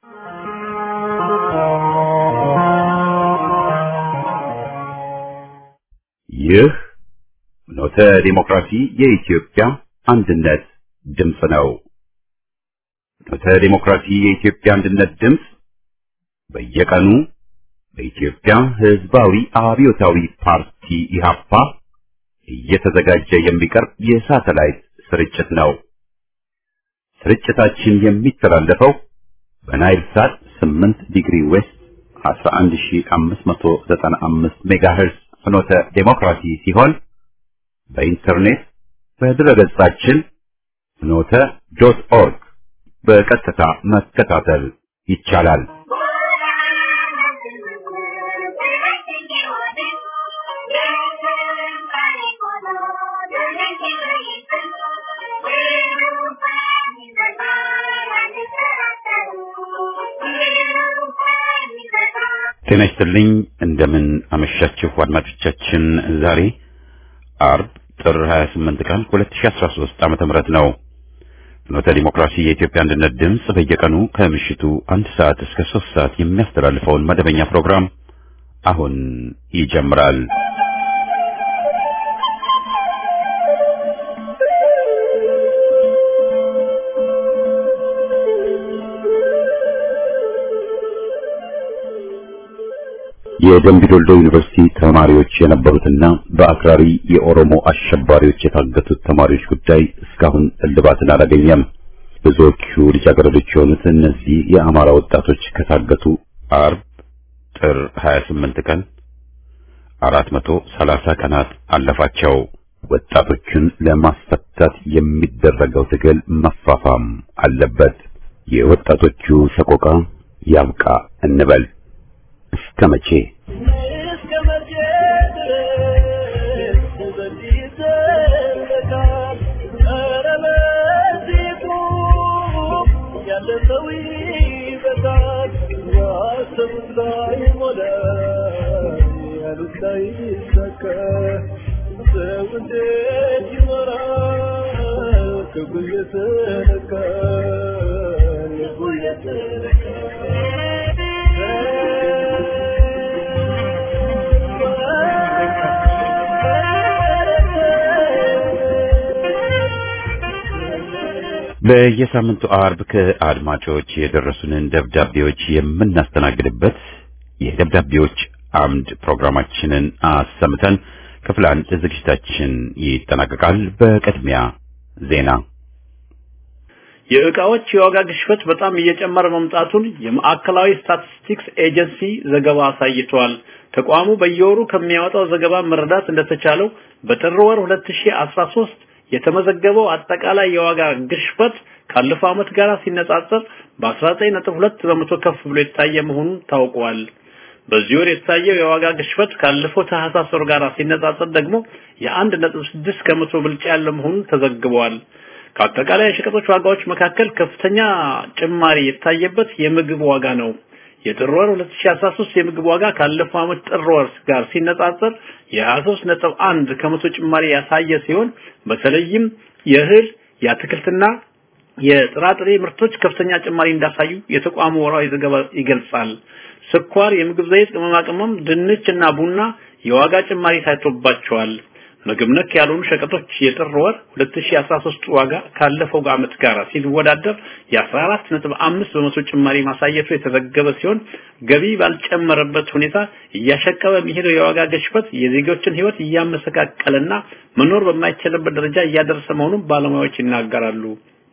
ይህ ኖተ ዲሞክራሲ የኢትዮጵያ አንድነት ድምፅ ነው። ኖተ ዲሞክራሲ የኢትዮጵያ አንድነት ድምፅ በየቀኑ በኢትዮጵያ ሕዝባዊ አብዮታዊ ፓርቲ ኢህአፓ እየተዘጋጀ የሚቀርብ የሳተላይት ስርጭት ነው። ስርጭታችን የሚተላለፈው በናይል ሳት 8 ዲግሪ ዌስት 11595 ሜጋሄርዝ ፍኖተ ዴሞክራሲ ሲሆን በኢንተርኔት በድረገጻችን ፍኖተ ዶት ኦርግ በቀጥታ መከታተል ይቻላል። ጤና ይስጥልኝ። እንደምን አመሻችሁ አድማጮቻችን። ዛሬ አርብ ጥር 28 ቀን 2013 ዓመተ ምህረት ነው። ፍኖተ ዲሞክራሲ የኢትዮጵያ አንድነት ድምፅ በየቀኑ ከምሽቱ አንድ ሰዓት እስከ ሶስት ሰዓት የሚያስተላልፈውን መደበኛ ፕሮግራም አሁን ይጀምራል። የደምቢ ዶልዶ ዩኒቨርሲቲ ተማሪዎች የነበሩትና በአክራሪ የኦሮሞ አሸባሪዎች የታገቱት ተማሪዎች ጉዳይ እስካሁን እልባትን አላገኘም። ብዙዎቹ ልጃገረዶች የሆኑት እነዚህ የአማራ ወጣቶች ከታገቱ አርብ ጥር 28 ቀን 430 ቀናት አለፋቸው። ወጣቶቹን ለማስፈታት የሚደረገው ትግል መፋፋም አለበት። የወጣቶቹ ሰቆቃ ያብቃ እንበል። እስከ መቼ እስከ መቼ ድረስ በዚህ ይዘለቃል? ኧረ በዚህ ቁም፣ ያለ ሰው ይበቃል። ያሰቡት ላይ ሞላ፣ ያሉት ላይ ይሳካ። ሰው እንዴት ይኖራል? ክብሩ የተነካ ልቡ በየሳምንቱ አርብ ከአድማጮች የደረሱንን ደብዳቤዎች የምናስተናግድበት የደብዳቤዎች አምድ ፕሮግራማችንን አሰምተን ክፍል አንድ ዝግጅታችን ይጠናቀቃል። በቅድሚያ ዜና። የዕቃዎች የዋጋ ግሽበት በጣም እየጨመረ መምጣቱን የማዕከላዊ ስታቲስቲክስ ኤጀንሲ ዘገባ አሳይቷል። ተቋሙ በየወሩ ከሚያወጣው ዘገባ መረዳት እንደተቻለው በጥር ወር 2013 የተመዘገበው አጠቃላይ የዋጋ ግሽበት ካለፈው ዓመት ጋር ሲነጻጸር በ19.2 በመቶ ከፍ ብሎ የታየ መሆኑን ታውቋል። በዚህ ወር የታየው የዋጋ ግሽበት ካለፈው ታህሳስ ወር ጋር ሲነጻጸር ደግሞ የ1.6 ከመቶ ብልጫ ያለ መሆኑን ተዘግቧል። ከአጠቃላይ የሸቀጦች ዋጋዎች መካከል ከፍተኛ ጭማሪ የታየበት የምግብ ዋጋ ነው። የጥር ወር 2013 የምግብ ዋጋ ካለፈው ዓመት ጥር ወር ጋር ሲነጻጸር የ23.1 ከመቶ ጭማሪ ያሳየ ሲሆን በተለይም የእህል የአትክልትና የጥራጥሬ ምርቶች ከፍተኛ ጭማሪ እንዳሳዩ የተቋሙ ወራዊ ዘገባ ይገልጻል። ስኳር፣ የምግብ ዘይት፣ ቅመማ ቅመም፣ ድንች እና ቡና የዋጋ ጭማሪ ታይቶባቸዋል። ምግብ ነክ ያልሆኑ ሸቀጦች የጥር ወር 2013 ዋጋ ካለፈው ዓመት ጋር ሲወዳደር የ14.5 በመቶ ጭማሪ ማሳየቱ የተዘገበ ሲሆን ገቢ ባልጨመረበት ሁኔታ እያሸቀበ የሚሄደው የዋጋ ግሽበት የዜጎችን ሕይወት እያመሰቃቀለና መኖር በማይችልበት ደረጃ እያደረሰ መሆኑን ባለሙያዎች ይናገራሉ።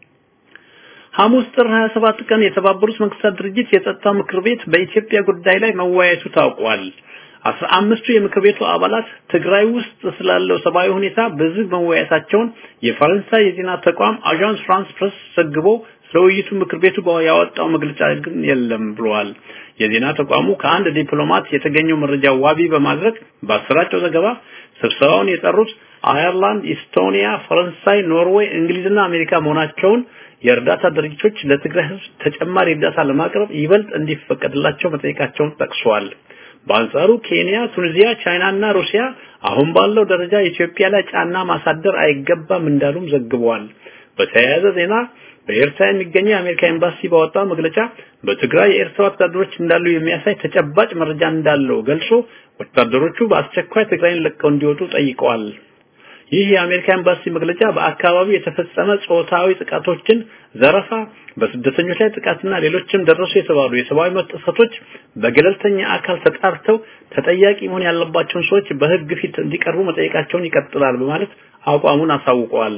ሐሙስ ጥር 27 ቀን የተባበሩት መንግስታት ድርጅት የጸጥታው ምክር ቤት በኢትዮጵያ ጉዳይ ላይ መወያየቱ ታውቋል። አስራ አምስቱ የምክር ቤቱ አባላት ትግራይ ውስጥ ስላለው ሰብአዊ ሁኔታ በዝግ መወያየታቸውን የፈረንሳይ የዜና ተቋም አዣንስ ፍራንስ ፕሬስ ዘግቦ ስለ ውይይቱ ምክር ቤቱ ያወጣው መግለጫ ግን የለም ብለዋል። የዜና ተቋሙ ከአንድ ዲፕሎማት የተገኘው መረጃ ዋቢ በማድረግ ባሰራጨው ዘገባ ስብሰባውን የጠሩት አየርላንድ፣ ኢስቶኒያ፣ ፈረንሳይ፣ ኖርዌይ፣ እንግሊዝና አሜሪካ መሆናቸውን የእርዳታ ድርጅቶች ለትግራይ ሕዝብ ተጨማሪ እርዳታ ለማቅረብ ይበልጥ እንዲፈቀድላቸው መጠየቃቸውን ጠቅሷል። በአንጻሩ ኬንያ፣ ቱኒዚያ፣ ቻይና እና ሩሲያ አሁን ባለው ደረጃ ኢትዮጵያ ላይ ጫና ማሳደር አይገባም እንዳሉም ዘግበዋል። በተያያዘ ዜና በኤርትራ የሚገኘው የአሜሪካ ኤምባሲ ባወጣው መግለጫ በትግራይ የኤርትራ ወታደሮች እንዳሉ የሚያሳይ ተጨባጭ መረጃ እንዳለው ገልጾ ወታደሮቹ በአስቸኳይ ትግራይን ለቀው እንዲወጡ ጠይቀዋል። ይህ የአሜሪካ ኤምባሲ መግለጫ በአካባቢው የተፈጸመ ጾታዊ ጥቃቶችን፣ ዘረፋ፣ በስደተኞች ላይ ጥቃትና ሌሎችም ደረሱ የተባሉ የሰብአዊ መብት ጥሰቶች በገለልተኛ አካል ተጣርተው ተጠያቂ መሆን ያለባቸውን ሰዎች በሕግ ፊት እንዲቀርቡ መጠየቃቸውን ይቀጥላል በማለት አቋሙን አሳውቀዋል።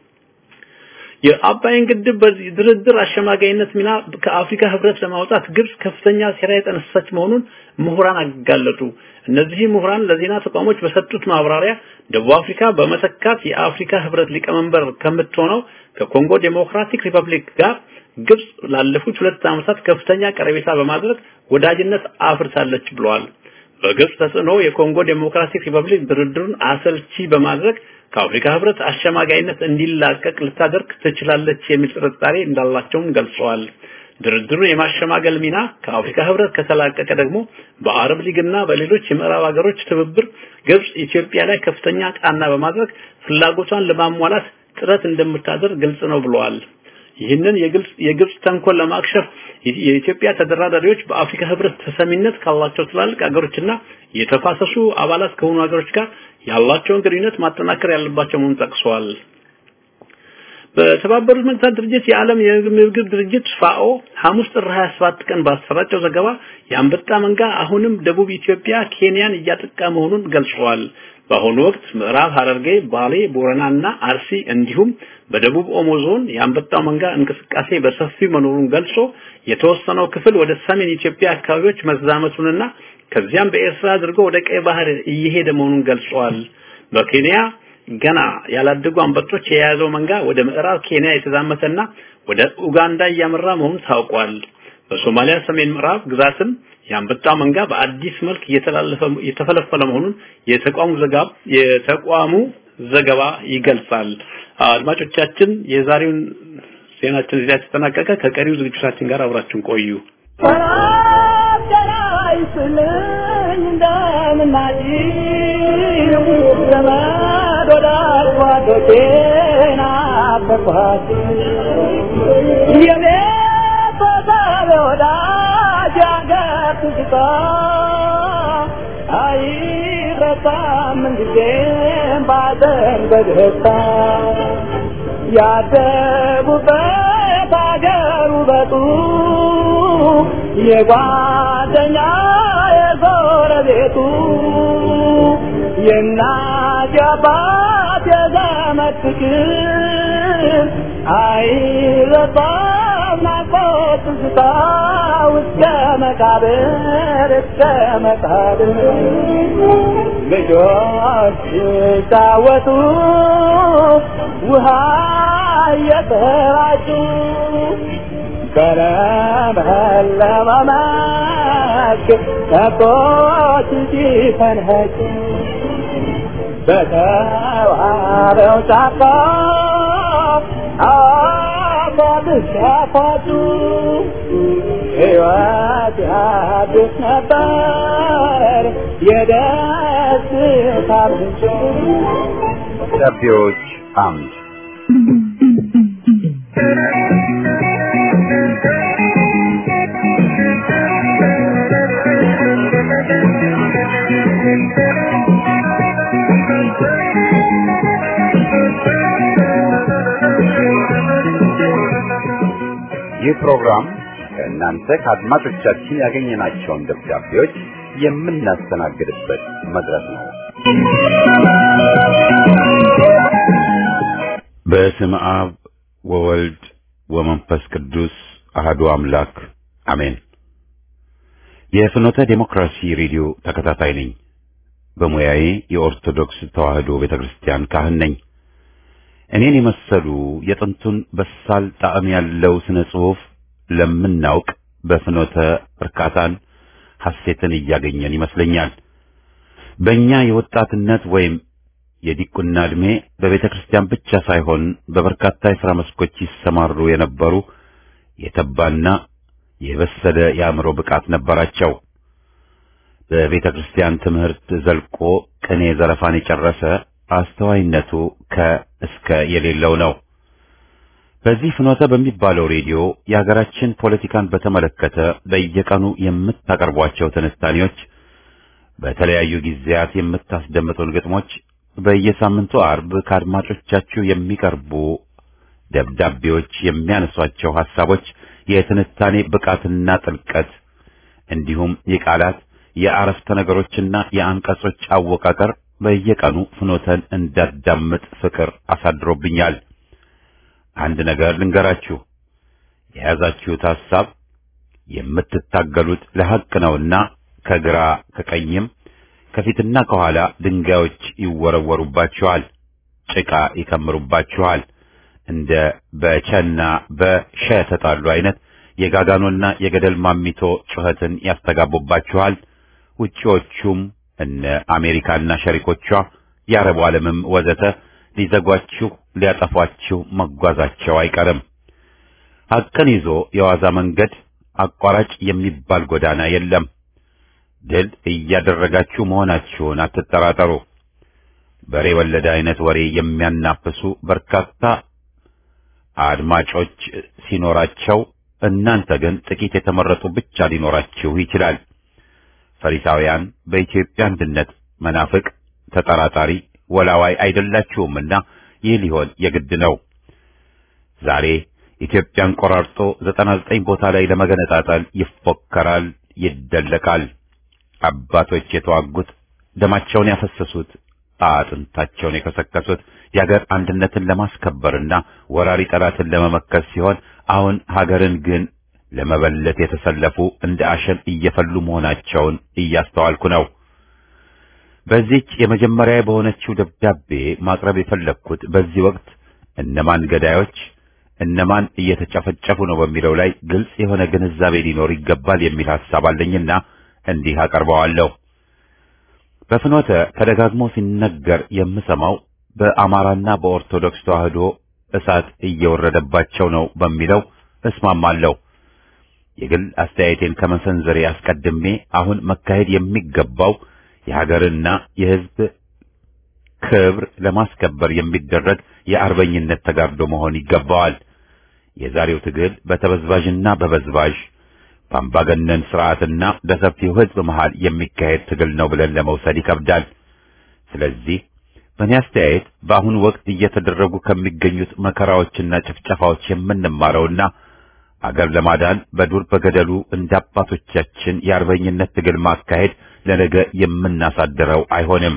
የአባይን ግድብ በዚህ ድርድር አሸማጋይነት ሚና ከአፍሪካ ህብረት ለማውጣት ግብጽ ከፍተኛ ሴራ የጠነሰሰች መሆኑን ምሁራን አጋለጡ። እነዚህ ምሁራን ለዜና ተቋሞች በሰጡት ማብራሪያ ደቡብ አፍሪካ በመተካት የአፍሪካ ህብረት ሊቀመንበር ከምትሆነው ከኮንጎ ዴሞክራቲክ ሪፐብሊክ ጋር ግብጽ ላለፉት ሁለት ዓመታት ከፍተኛ ቀረቤታ በማድረግ ወዳጅነት አፍርታለች ብለዋል። በግብጽ ተጽዕኖ የኮንጎ ዴሞክራቲክ ሪፐብሊክ ድርድሩን አሰልቺ በማድረግ ከአፍሪካ ህብረት አሸማጋይነት እንዲላቀቅ ልታደርግ ትችላለች የሚል ጥርጣሬ እንዳላቸውም ገልጸዋል። ድርድሩን የማሸማገል ሚና ከአፍሪካ ህብረት ከተላቀቀ ደግሞ በአረብ ሊግና በሌሎች የምዕራብ ሀገሮች ትብብር ግብጽ ኢትዮጵያ ላይ ከፍተኛ ጫና በማድረግ ፍላጎቷን ለማሟላት ጥረት እንደምታደርግ ግልጽ ነው ብለዋል። ይህንን የግልጽ የግብጽ ተንኮል ለማክሸፍ የኢትዮጵያ ተደራዳሪዎች በአፍሪካ ህብረት ተሰሚነት ካላቸው ትላልቅ ሀገሮችና የተፋሰሱ አባላት ከሆኑ ሀገሮች ጋር ያላቸውን ግንኙነት ማጠናከር ያለባቸው መሆኑን ጠቅሰዋል። በተባበሩት መንግስታት ድርጅት የዓለም የምግብ ድርጅት ፋኦ ሐሙስ ጥር 27 ቀን ባሰራጨው ዘገባ የአንበጣ መንጋ አሁንም ደቡብ ኢትዮጵያ፣ ኬንያን እያጠቃ መሆኑን ገልጸዋል። በአሁኑ ወቅት ምዕራብ ሐረርጌ፣ ባሌ፣ ቦረናና አርሲ እንዲሁም በደቡብ ኦሞ ዞን የአንበጣው መንጋ እንቅስቃሴ በሰፊው መኖሩን ገልጾ የተወሰነው ክፍል ወደ ሰሜን ኢትዮጵያ አካባቢዎች መዛመቱንና ከዚያም በኤርትራ አድርጎ ወደ ቀይ ባህር እየሄደ መሆኑን ገልጸዋል። በኬንያ ገና ያላደጉ አንበጦች የያዘው መንጋ ወደ ምዕራብ ኬንያ የተዛመተና ወደ ኡጋንዳ እያመራ መሆኑን ታውቋል። በሶማሊያ ሰሜን ምዕራብ ግዛትም የአንበጣ መንጋ በአዲስ መልክ እየተላለፈ እየተፈለፈለ መሆኑን የተቋሙ ዘገባ የተቋሙ ዘገባ ይገልጻል። አድማጮቻችን የዛሬውን ዜናችን እዚያ ተጠናቀቀ። ከቀሪው ዝግጅታችን ጋር አብራችሁን ቆዩ። ያደጉበት አገር ውበቱ የጓደኛ የጎረቤቱ የእናት የአባት የዘመድ ፍቅር አይረሳም ናፍቆት ትዝታ እስከ መቃብር እስከ መቃብር ልጆች ሲጫወቱ ውሃ እየተራጩ በለመለመ መስክ ከብቶች ሲፈንኸጩ በተዋበው ጫካ አፏብስ ያፏጩ ሕይወት ያድስ ነበር የደስታ ምንጭ ደብዳቤዎች አምድ ይህ ፕሮግራም ከእናንተ ከአድማጮቻችን ያገኘናቸውን ደብዳቤዎች የምናስተናግድበት መድረክ ነው። በስመ አብ ወወልድ ወመንፈስ ቅዱስ አህዱ አምላክ አሜን። የፍኖተ ዴሞክራሲ ሬዲዮ ተከታታይ ነኝ። በሙያዬ የኦርቶዶክስ ተዋሕዶ ቤተክርስቲያን ካህን ነኝ። እኔን የመሰሉ የጥንቱን በሳል ጣዕም ያለው ስነ ጽሑፍ ለምናውቅ በፍኖተ እርካታን ሐሴትን እያገኘን ይመስለኛል። በእኛ የወጣትነት ወይም የዲቁና ዕድሜ በቤተ ክርስቲያን ብቻ ሳይሆን በበርካታ የሥራ መስኮች ይሰማሩ የነበሩ የተባና የበሰለ የአእምሮ ብቃት ነበራቸው። በቤተ ክርስቲያን ትምህርት ዘልቆ ቅኔ ዘረፋን የጨረሰ አስተዋይነቱ ከእስከ የሌለው ነው። በዚህ ፍኖተ በሚባለው ሬዲዮ የሀገራችን ፖለቲካን በተመለከተ በየቀኑ የምታቀርቧቸው ትንታኔዎች፣ በተለያዩ ጊዜያት የምታስደምጡን ግጥሞች፣ በየሳምንቱ አርብ ከአድማጮቻችሁ የሚቀርቡ ደብዳቤዎች የሚያነሷቸው ሐሳቦች የትንታኔ ብቃትና ጥልቀት እንዲሁም የቃላት የአረፍተ ነገሮችና የአንቀጾች አወቃቀር በየቀኑ ፍኖተን እንዳዳምጥ ፍቅር አሳድሮብኛል። አንድ ነገር ልንገራችሁ፣ የያዛችሁት ሐሳብ የምትታገሉት ለሐቅ ነውና ከግራ ከቀኝም ከፊትና ከኋላ ድንጋዮች ይወረወሩባችኋል፣ ጭቃ ይከምሩባችኋል። እንደ በቸና በሸ ተጣሉ አይነት የጋጋኖና የገደል ማሚቶ ጩኸትን ያስተጋቡባችኋል። ውጪዎቹም እነ አሜሪካና ሸሪኮቿ የአረቡ ዓለምም ወዘተ ሊዘጓችሁ ሊያጠፏችሁ መጓዛቸው አይቀርም። ሐቅን ይዞ የዋዛ መንገድ አቋራጭ የሚባል ጎዳና የለም። ድል እያደረጋችሁ መሆናችሁን አትጠራጠሩ። በሬ ወለደ አይነት ወሬ የሚያናፍሱ በርካታ አድማጮች ሲኖራቸው እናንተ ግን ጥቂት የተመረጡ ብቻ ሊኖራችሁ ይችላል። ፈሪሳውያን በኢትዮጵያ አንድነት መናፍቅ፣ ተጠራጣሪ፣ ወላዋይ አይደላችሁምና ይህ ሊሆን የግድ ነው። ዛሬ ኢትዮጵያን ቆራርጦ ዘጠና ዘጠኝ ቦታ ላይ ለመገነጣጠል ይፎከራል፣ ይደለቃል። አባቶች የተዋጉት ደማቸውን ያፈሰሱት አጥንታቸውን የከሰከሱት የሀገር አንድነትን ለማስከበርና ወራሪ ጠላትን ለመመከት ሲሆን አሁን ሀገርን ግን ለመበለት የተሰለፉ እንደ አሸን እየፈሉ መሆናቸውን እያስተዋልኩ ነው። በዚህች የመጀመሪያ በሆነችው ደብዳቤ ማቅረብ የፈለግኩት በዚህ ወቅት እነማን ገዳዮች፣ እነማን እየተጨፈጨፉ ነው በሚለው ላይ ግልጽ የሆነ ግንዛቤ ሊኖር ይገባል የሚል ሐሳብ አለኝና እንዲህ አቀርበዋለሁ። በፍኖተ ተደጋግሞ ሲነገር የምሰማው በአማራና በኦርቶዶክስ ተዋህዶ እሳት እየወረደባቸው ነው በሚለው እስማማለሁ። የግል አስተያየቴን ከመሰንዘሬ አስቀድሜ አሁን መካሄድ የሚገባው የሀገርና የሕዝብ ክብር ለማስከበር የሚደረግ የአርበኝነት ተጋድሎ መሆን ይገባዋል። የዛሬው ትግል በተበዝባዥና በበዝባዥ በአምባገነን ስርዓትና በሰፊው ሕዝብ መሃል የሚካሄድ ትግል ነው ብለን ለመውሰድ ይከብዳል። ስለዚህ በእኔ አስተያየት በአሁኑ ወቅት እየተደረጉ ከሚገኙት መከራዎችና ጭፍጨፋዎች የምንማረውና አገር ለማዳን በዱር በገደሉ እንደ አባቶቻችን የአርበኝነት ትግል ማካሄድ ለነገ የምናሳድረው አይሆንም።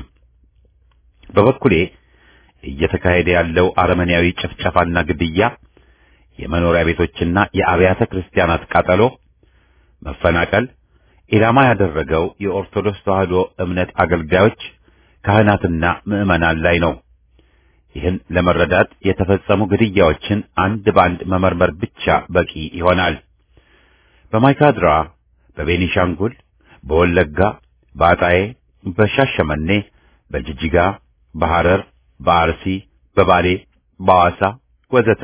በበኩሌ እየተካሄደ ያለው አረመኔያዊ ጭፍጨፋና ግድያ፣ የመኖሪያ ቤቶችና የአብያተ ክርስቲያናት ቃጠሎ፣ መፈናቀል ኢላማ ያደረገው የኦርቶዶክስ ተዋህዶ እምነት አገልጋዮች ካህናትና ምዕመናን ላይ ነው። ይህን ለመረዳት የተፈጸሙ ግድያዎችን አንድ ባንድ መመርመር ብቻ በቂ ይሆናል። በማይካድራ፣ በቤኒሻንጉል፣ በወለጋ፣ በአጣዬ፣ በሻሸመኔ፣ በጅጅጋ፣ በሐረር፣ በአርሲ፣ በባሌ፣ በሐዋሳ ወዘተ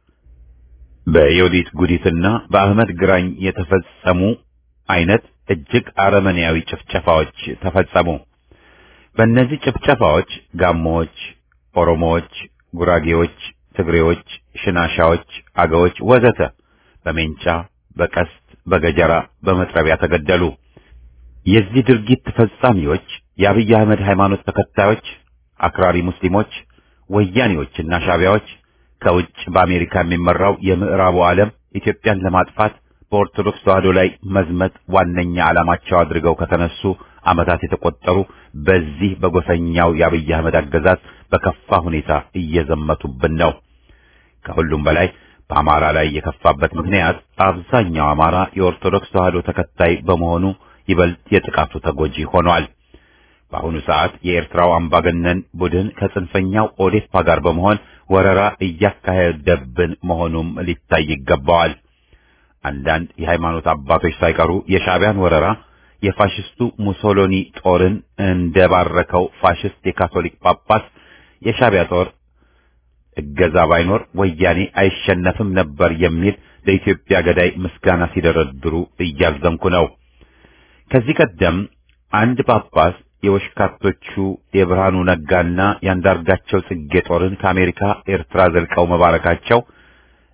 በዮዲት ጉዲትና በአህመድ ግራኝ የተፈጸሙ አይነት እጅግ አረመኔያዊ ጭፍጨፋዎች ተፈጸሙ። በእነዚህ ጭፍጨፋዎች ጋሞዎች፣ ኦሮሞዎች፣ ጉራጌዎች፣ ትግሬዎች፣ ሽናሻዎች፣ አገዎች ወዘተ በሜንጫ፣ በቀስት፣ በገጀራ፣ በመጥረቢያ ተገደሉ። የዚህ ድርጊት ፈጻሚዎች የአብይ አህመድ ሃይማኖት ተከታዮች፣ አክራሪ ሙስሊሞች፣ ወያኔዎችና ሻቢያዎች ከውጭ በአሜሪካ የሚመራው የምዕራቡ ዓለም ኢትዮጵያን ለማጥፋት በኦርቶዶክስ ተዋህዶ ላይ መዝመት ዋነኛ ዓላማቸው አድርገው ከተነሱ ዓመታት የተቆጠሩ በዚህ በጎሰኛው የአብይ አህመድ አገዛዝ በከፋ ሁኔታ እየዘመቱብን ነው። ከሁሉም በላይ በአማራ ላይ የከፋበት ምክንያት አብዛኛው አማራ የኦርቶዶክስ ተዋህዶ ተከታይ በመሆኑ ይበልጥ የጥቃቱ ተጎጂ ሆኗል። በአሁኑ ሰዓት የኤርትራው አምባገነን ቡድን ከጽንፈኛው ኦዴፓ ጋር በመሆን ወረራ እያካሄደብን መሆኑም ሊታይ ይገባዋል። አንዳንድ የሃይማኖት አባቶች ሳይቀሩ የሻዕቢያን ወረራ የፋሽስቱ ሙሶሎኒ ጦርን እንደባረከው ፋሽስት የካቶሊክ ጳጳስ የሻዕቢያ ጦር እገዛ ባይኖር ወያኔ አይሸነፍም ነበር የሚል ለኢትዮጵያ ገዳይ ምስጋና ሲደረድሩ እያዘንኩ ነው። ከዚህ ቀደም አንድ ጳጳስ የወሽካቶቹ የብርሃኑ ነጋና የአንዳርጋቸው ጽጌ ጦርን ከአሜሪካ ኤርትራ ዘልቀው መባረካቸው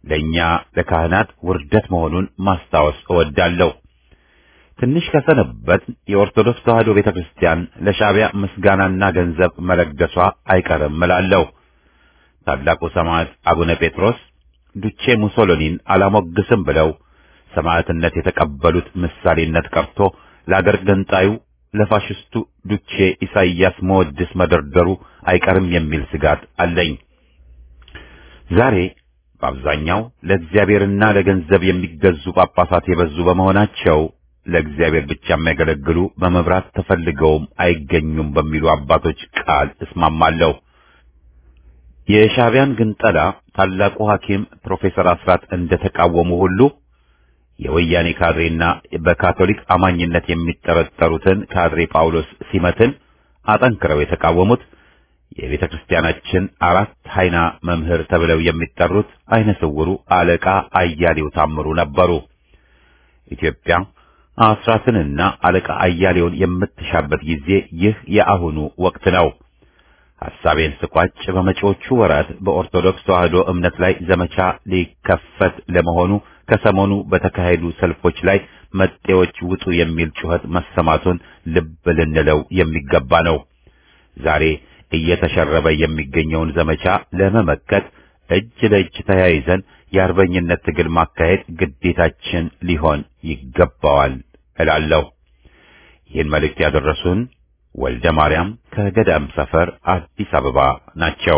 ለእኛ ለካህናት ውርደት መሆኑን ማስታወስ እወዳለሁ። ትንሽ ከሰነበት የኦርቶዶክስ ተዋሕዶ ቤተክርስቲያን ለሻዕቢያ ምስጋናና ገንዘብ መለገሷ አይቀርም እላለሁ። ታላቁ ሰማዕት አቡነ ጴጥሮስ ዱቼ ሙሶሎኒን አላሞግስም ብለው ሰማዕትነት የተቀበሉት ምሳሌነት ቀርቶ ለአገር ገንጣዩ ለፋሽስቱ ዱቼ ኢሳይያስ መወድስ መደርደሩ አይቀርም የሚል ስጋት አለኝ። ዛሬ በአብዛኛው ለእግዚአብሔርና ለገንዘብ የሚገዙ ጳጳሳት የበዙ በመሆናቸው ለእግዚአብሔር ብቻ የሚያገለግሉ በመብራት ተፈልገውም አይገኙም በሚሉ አባቶች ቃል እስማማለሁ። የሻዕቢያን ግንጠላ ታላቁ ሐኪም ፕሮፌሰር አስራት እንደተቃወሙ ሁሉ የወያኔ ካድሬና በካቶሊክ አማኝነት የሚጠረጠሩትን ካድሬ ጳውሎስ ሲመትን አጠንክረው የተቃወሙት የቤተ ክርስቲያናችን አራት ኃይና መምህር ተብለው የሚጠሩት አይነ ስውሩ አለቃ አያሌው ታምሩ ነበሩ። ኢትዮጵያ አስራትንና አለቃ አያሌውን የምትሻበት ጊዜ ይህ የአሁኑ ወቅት ነው። ሐሳቤን ስቋጭ በመጪዎቹ ወራት በኦርቶዶክስ ተዋሕዶ እምነት ላይ ዘመቻ ሊከፈት ለመሆኑ ከሰሞኑ በተካሄዱ ሰልፎች ላይ መጤዎች ውጡ የሚል ጩኸት መሰማቱን ልብ ልንለው የሚገባ ነው። ዛሬ እየተሸረበ የሚገኘውን ዘመቻ ለመመከት እጅ ለእጅ ተያይዘን የአርበኝነት ትግል ማካሄድ ግዴታችን ሊሆን ይገባዋል እላለሁ። ይህን መልእክት ያደረሱን ወልደ ማርያም ከገዳም ሰፈር አዲስ አበባ ናቸው።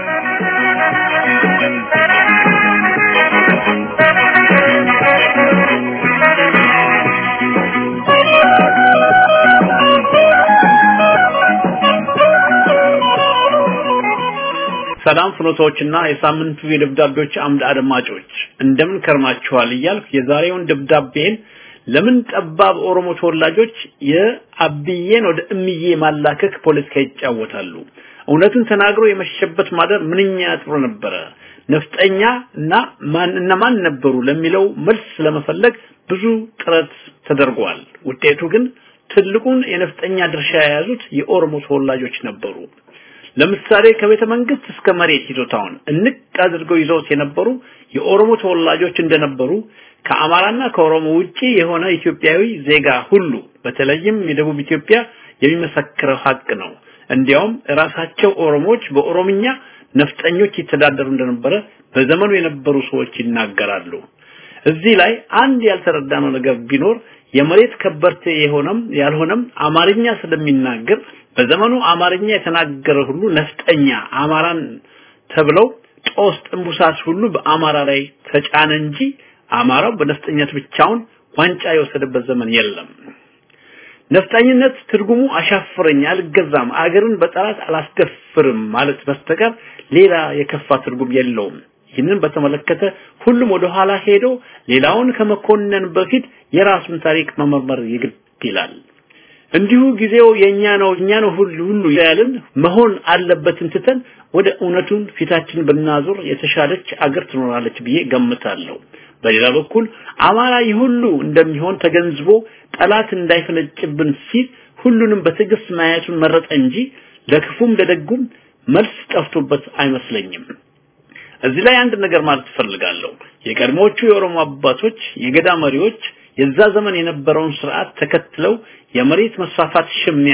ሰላም ፍኖቶችና የሳምንቱ የደብዳቤዎች አምድ አድማጮች እንደምን ከርማችኋል እያልኩ የዛሬውን ደብዳቤን ለምን ጠባብ ኦሮሞ ተወላጆች የአብዬን ወደ እምዬ ማላከክ ፖለቲካ ይጫወታሉ? እውነቱን ተናግሮ የመሸበት ማደር ምንኛ ጥሩ ነበረ። ነፍጠኛ እና ማን እነማን ነበሩ ለሚለው መልስ ለመፈለግ ብዙ ጥረት ተደርጓል። ውጤቱ ግን ትልቁን የነፍጠኛ ድርሻ የያዙት የኦሮሞ ተወላጆች ነበሩ። ለምሳሌ ከቤተ መንግስት እስከ መሬት ይዞታውን እንቅ አድርገው ይዘውት የነበሩ የኦሮሞ ተወላጆች እንደነበሩ ከአማራና ከኦሮሞ ውጪ የሆነ ኢትዮጵያዊ ዜጋ ሁሉ በተለይም የደቡብ ኢትዮጵያ የሚመሰክረው ሀቅ ነው። እንዲያውም ራሳቸው ኦሮሞዎች በኦሮምኛ ነፍጠኞች ይተዳደሩ እንደነበረ በዘመኑ የነበሩ ሰዎች ይናገራሉ። እዚህ ላይ አንድ ያልተረዳነው ነገር ቢኖር የመሬት ከበርቴ የሆነም ያልሆነም አማርኛ ስለሚናገር በዘመኑ አማርኛ የተናገረ ሁሉ ነፍጠኛ አማራን ተብለው ጦስ ጥንቡሳስ ሁሉ በአማራ ላይ ተጫነ እንጂ አማራው በነፍጠኝነት ብቻውን ዋንጫ የወሰደበት ዘመን የለም። ነፍጠኝነት ትርጉሙ አሻፍረኝ፣ አልገዛም፣ አገርን በጠላት አላስደፍርም ማለት በስተቀር ሌላ የከፋ ትርጉም የለውም። ይህንን በተመለከተ ሁሉም ወደ ኋላ ሄዶ ሌላውን ከመኮነን በፊት የራሱን ታሪክ መመርመር ይግድ ይላል። እንዲሁ ጊዜው የኛ ነው እኛ ነው ሁሉ ሁሉ ያልን መሆን አለበትን ትተን ወደ እውነቱን ፊታችን ብናዞር የተሻለች አገር ትኖራለች ብዬ ገምታለሁ። በሌላ በኩል አማራ ሁሉ እንደሚሆን ተገንዝቦ ጠላት እንዳይፈነጭብን ሲል ሁሉንም በትዕግስት ማየቱን መረጠ እንጂ ለክፉም ለደጉም መልስ ጠፍቶበት አይመስለኝም። እዚህ ላይ አንድ ነገር ማለት እፈልጋለሁ። የቀድሞዎቹ የኦሮሞ አባቶች የገዳ መሪዎች የዛ ዘመን የነበረውን ስርዓት ተከትለው የመሬት መስፋፋት ሽሚያ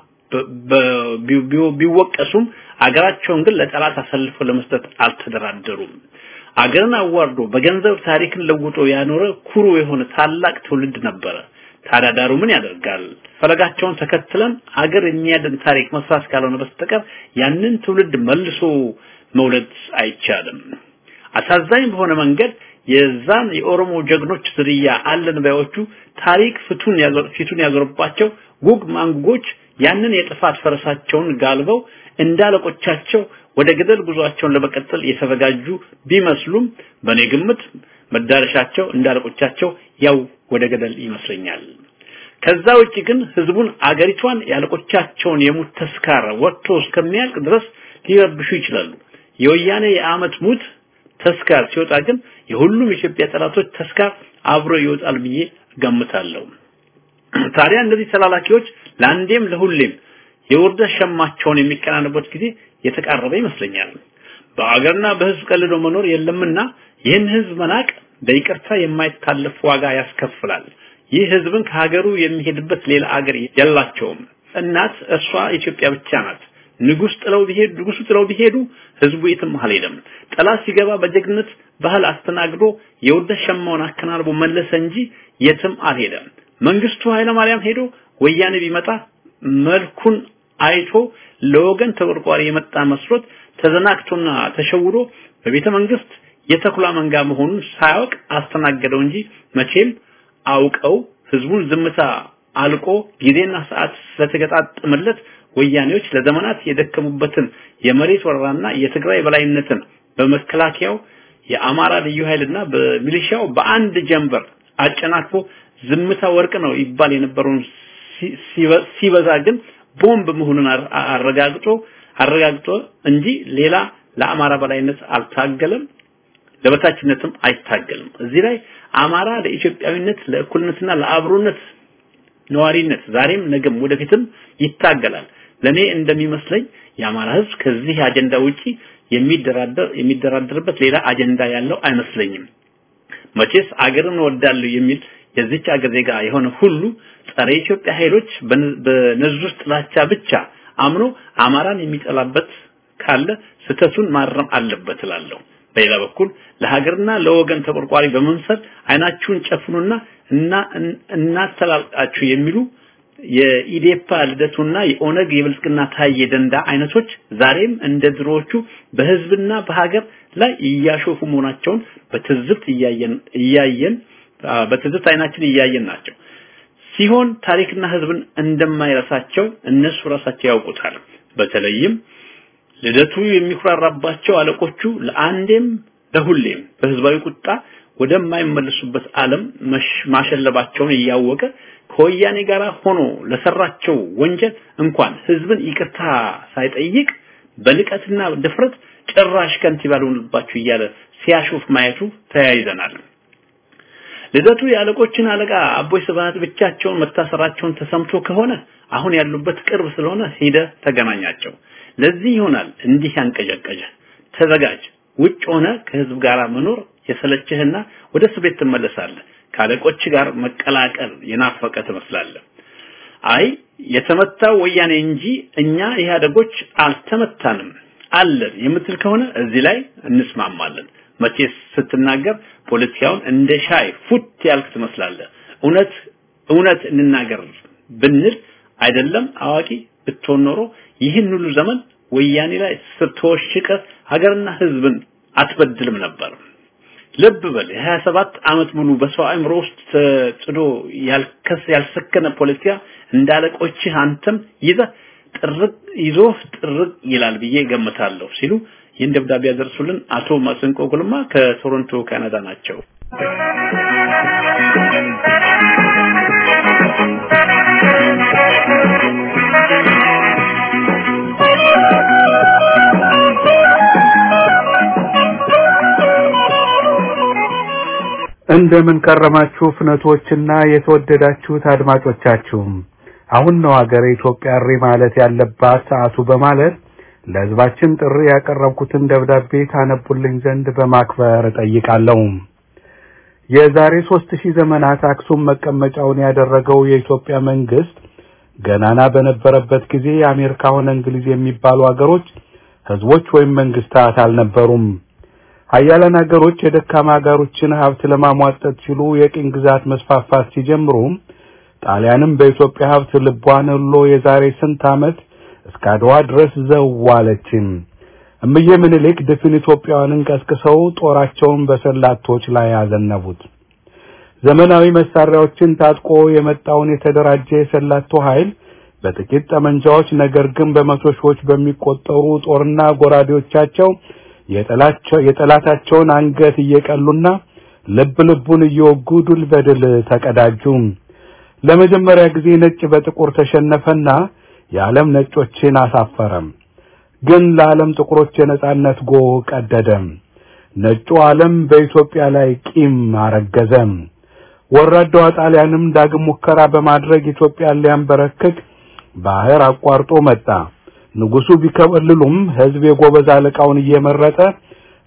ቢወቀሱም አገራቸውን ግን ለጠላት አሳልፎ ለመስጠት አልተደራደሩም። አገርን አዋርዶ በገንዘብ ታሪክን ለውጦ ያኖረ ኩሩ የሆነ ታላቅ ትውልድ ነበረ። ታዲያ ዳሩ ምን ያደርጋል? ፈለጋቸውን ተከትለን አገር የሚያድን ታሪክ መስራት ካልሆነ በስተቀር ያንን ትውልድ መልሶ መውለድ አይቻልም። አሳዛኝ በሆነ መንገድ የዛን የኦሮሞ ጀግኖች ዝርያ አለን ባዮቹ ታሪክ ፍቱን ፊቱን ያዞርባቸው ጉግ ማንጉጎች ያንን የጥፋት ፈረሳቸውን ጋልበው እንዳለቆቻቸው ወደ ገደል ጉዟቸውን ለመቀጠል የተዘጋጁ ቢመስሉም በኔ ግምት መዳረሻቸው እንዳለቆቻቸው ያው ወደ ገደል ይመስለኛል። ከዛ ውጪ ግን ህዝቡን አገሪቷን ያለቆቻቸውን የሙት ተስካር ወጥቶ እስከሚያልቅ ድረስ ሊረብሹ ይችላሉ። የወያኔ የአመት ሙት ተስካር ሲወጣ ግን የሁሉም የኢትዮጵያ ጠላቶች ተስካር አብሮ ይወጣል ብዬ ገምታለሁ። ታዲያ እነዚህ ተላላኪዎች ለአንዴም ለሁሌም የውርደት ሸማቸውን የሚቀናነቡት ጊዜ የተቃረበ ይመስለኛል። በአገርና በህዝብ ቀልዶ መኖር የለምና ይህን ህዝብ መናቅ በይቅርታ የማይታለፍ ዋጋ ያስከፍላል። ይህ ህዝብን ከሀገሩ የሚሄድበት ሌላ አገር የላቸውም። እናት እርሷ ኢትዮጵያ ብቻ ናት። ንጉስ ጥለው ቢሄዱ ንጉሱ ጥለው ቢሄዱ ህዝቡ የትም አልሄደም። ጠላት ሲገባ በጀግነት ባህል አስተናግዶ የውርደት ሸማውን አከናንቦ መለሰ እንጂ የትም አልሄደም። መንግስቱ ኃይለማርያም ሄዶ ወያኔ ቢመጣ መልኩን አይቶ ለወገን ተቆርቋሪ የመጣ መስሎት ተዘናግቶና ተሸውዶ በቤተ መንግስት የተኩላ መንጋ መሆኑን ሳያውቅ አስተናገደው እንጂ መቼም አውቀው ህዝቡን ዝምታ አልቆ ጊዜና ሰዓት ስለተገጣጠመለት ወያኔዎች ለዘመናት የደከሙበትን የመሬት ወረራና የትግራይ በላይነትን በመከላከያው የአማራ ልዩ ኃይልና በሚሊሻው በአንድ ጀንበር አጨናቅፎ ዝምታ ወርቅ ነው ይባል የነበረውን ሲበዛ ግን ቦምብ መሆኑን አረጋግጦ አረጋግጦ እንጂ ሌላ ለአማራ በላይነት አልታገለም፣ ለበታችነትም አይታገልም። እዚህ ላይ አማራ ለኢትዮጵያዊነት ለእኩልነትና ለአብሮነት ነዋሪነት ዛሬም ነገም ወደፊትም ይታገላል። ለኔ እንደሚመስለኝ የአማራ ህዝብ ከዚህ አጀንዳ ውጪ የሚደራደር የሚደራደርበት ሌላ አጀንዳ ያለው አይመስለኝም። መቼስ አገርን ወዳለሁ የሚል የዚች አገር ዜጋ የሆነ ሁሉ ጸረ ኢትዮጵያ ኃይሎች በነዙስ ጥላቻ ብቻ አምኖ አማራን የሚጠላበት ካለ ስተቱን ማረም አለበት እላለሁ። በሌላ በኩል ለሀገርና ለወገን ተቆርቋሪ በመምሰል አይናችሁን ጨፍኑና እና እናስተላልቃችሁ የሚሉ የኢዴፓ ልደቱና የኦነግ የብልጽግና ታዬ ደንዳ አይነቶች ዛሬም እንደ ድሮዎቹ በህዝብና በሀገር ላይ እያሾፉ መሆናቸውን በትዝብት እያየን እያየን በትዝብት አይናችን እያየን ናቸው። ሲሆን ታሪክና ህዝብን እንደማይረሳቸው እነሱ ራሳቸው ያውቁታል። በተለይም ልደቱ የሚኩራራባቸው አለቆቹ ለአንዴም ለሁሌም በህዝባዊ ቁጣ ወደማይመለሱበት ዓለም ማሸለባቸውን እያወቀ ከወያኔ ጋር ሆኖ ለሰራቸው ወንጀል እንኳን ህዝብን ይቅርታ ሳይጠይቅ በንቀትና ድፍረት ጭራሽ ከንቲባ ልሆንባችሁ እያለ ሲያሾፍ ማየቱ ተያይዘናል። ልደቱ የአለቆችን አለቃ አቦይ ስብሃት ብቻቸውን መታሰራቸውን ተሰምቶ ከሆነ አሁን ያሉበት ቅርብ ስለሆነ ሂደ ተገናኛቸው። ለዚህ ይሆናል እንዲህ ያንቀዠቀዠ። ተዘጋጅ። ውጭ ሆነ ከህዝብ ጋር መኖር የሰለችህና ወደ እስር ቤት ትመለሳለህ። ከአለቆች ጋር መቀላቀል የናፈቀ ትመስላለህ። አይ የተመታው ወያኔ እንጂ እኛ ኢህአደጎች አልተመታንም አለን የምትል ከሆነ እዚህ ላይ እንስማማለን። መቼስ ስትናገር ፖለቲካውን እንደ ሻይ ፉት ያልክ ትመስላለህ። እውነት እውነት እንናገር ብንል አይደለም አዋቂ ብትሆን ኖሮ ይህን ሁሉ ዘመን ወያኔ ላይ ስትወሽቀ ሀገርና ህዝብን አትበድልም ነበር። ልብ በል የ27 ዓመት ሙሉ በሰው አእምሮ ውስጥ ተጽዶ ያልከስ ያልሰከነ ፖለቲካ እንዳለቆችህ አንተም ይዘህ ጥርቅ ይዞ ጥርቅ ይላል ብዬ ገምታለሁ ሲሉ ይህን ደብዳቤ ያደርሱልን አቶ ማስንቆ ጉልማ ከቶሮንቶ ካናዳ ናቸው። እንደምን ከረማችሁ ፍነቶችና የተወደዳችሁት አድማጮቻችሁ አሁን ነው ሀገረ ኢትዮጵያ እሪ ማለት ያለባት ሰዓቱ በማለት ለህዝባችን ጥሪ ያቀረብኩትን ደብዳቤ ታነቡልኝ ዘንድ በማክበር እጠይቃለሁ። የዛሬ ሦስት ሺህ ዘመናት አክሱም መቀመጫውን ያደረገው የኢትዮጵያ መንግስት ገናና በነበረበት ጊዜ የአሜሪካ ሆነ እንግሊዝ የሚባሉ ሀገሮች ህዝቦች ወይም መንግስታት አልነበሩም። ሀያላን ሀገሮች የደካማ ሀገሮችን ሀብት ለማሟጠጥ ሲሉ የቅኝ ግዛት መስፋፋት ሲጀምሩ ጣሊያንም በኢትዮጵያ ሀብት ልቧን ሁሎ የዛሬ ስንት ዓመት እስከ አድዋ ድረስ ዘዋለችም። እምዬ ምኒልክ ድፍን ኢትዮጵያውያንን ቀስቅሰው ጦራቸውን በሰላቶች ላይ ያዘነቡት። ዘመናዊ መሳሪያዎችን ታጥቆ የመጣውን የተደራጀ የሰላቶ ኃይል በጥቂት ጠመንጃዎች ነገር ግን በመቶ ሺዎች በሚቆጠሩ ጦርና ጎራዴዎቻቸው የጠላታቸውን አንገት እየቀሉና ልብ ልቡን እየወጉ ድል በድል ተቀዳጁ። ለመጀመሪያ ጊዜ ነጭ በጥቁር ተሸነፈና የዓለም ነጮችን አሳፈረም። ግን ለዓለም ጥቁሮች የነጻነት ጎህ ቀደደም። ነጩ ዓለም በኢትዮጵያ ላይ ቂም አረገዘም። ወራዳዋ ጣሊያንም ዳግም ሙከራ በማድረግ ኢትዮጵያን ሊያንበረክክ ባህር አቋርጦ መጣ። ንጉሱ ቢከበልሉም ህዝብ የጎበዝ አለቃውን እየመረጠ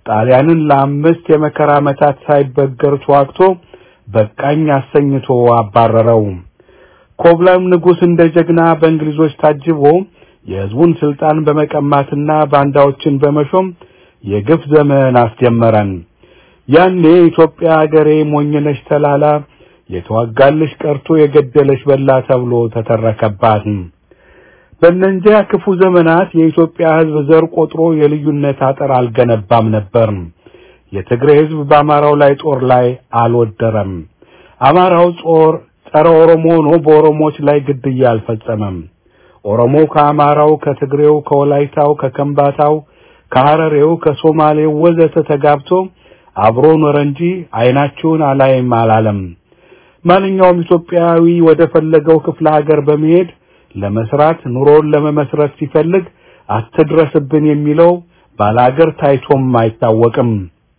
ጣሊያንን ለአምስት የመከራ ዓመታት ሳይበገር ተዋግቶ በቃኝ አሰኝቶ አባረረው። ኮብላም ንጉሥ እንደ ጀግና በእንግሊዞች ታጅቦ የሕዝቡን ስልጣን በመቀማትና ባንዳዎችን በመሾም የግፍ ዘመን አስጀመረን። ያኔ ኢትዮጵያ አገሬ ሞኝነሽ ተላላ የተዋጋልሽ ቀርቶ የገደለሽ በላ ተብሎ ተተረከባት። በእነዚያ ክፉ ዘመናት የኢትዮጵያ ሕዝብ ዘር ቆጥሮ የልዩነት አጥር አልገነባም ነበር። የትግሬ ሕዝብ በአማራው ላይ ጦር ላይ አልወደረም። አማራው ጦር ጸረ ኦሮሞ ሆኖ በኦሮሞዎች ላይ ግድያ አልፈጸመም። ኦሮሞ ከአማራው፣ ከትግሬው፣ ከወላይታው፣ ከከምባታው፣ ከሐረሬው፣ ከሶማሌው ወዘተ ተጋብቶ አብሮ ኖረ እንጂ ዓይናችሁን አላይም አላለም። ማንኛውም ኢትዮጵያዊ ወደ ፈለገው ክፍለ ሀገር በመሄድ ለመስራት ኑሮን ለመመስረት ሲፈልግ አትድረስብን የሚለው ባላገር ታይቶም አይታወቅም።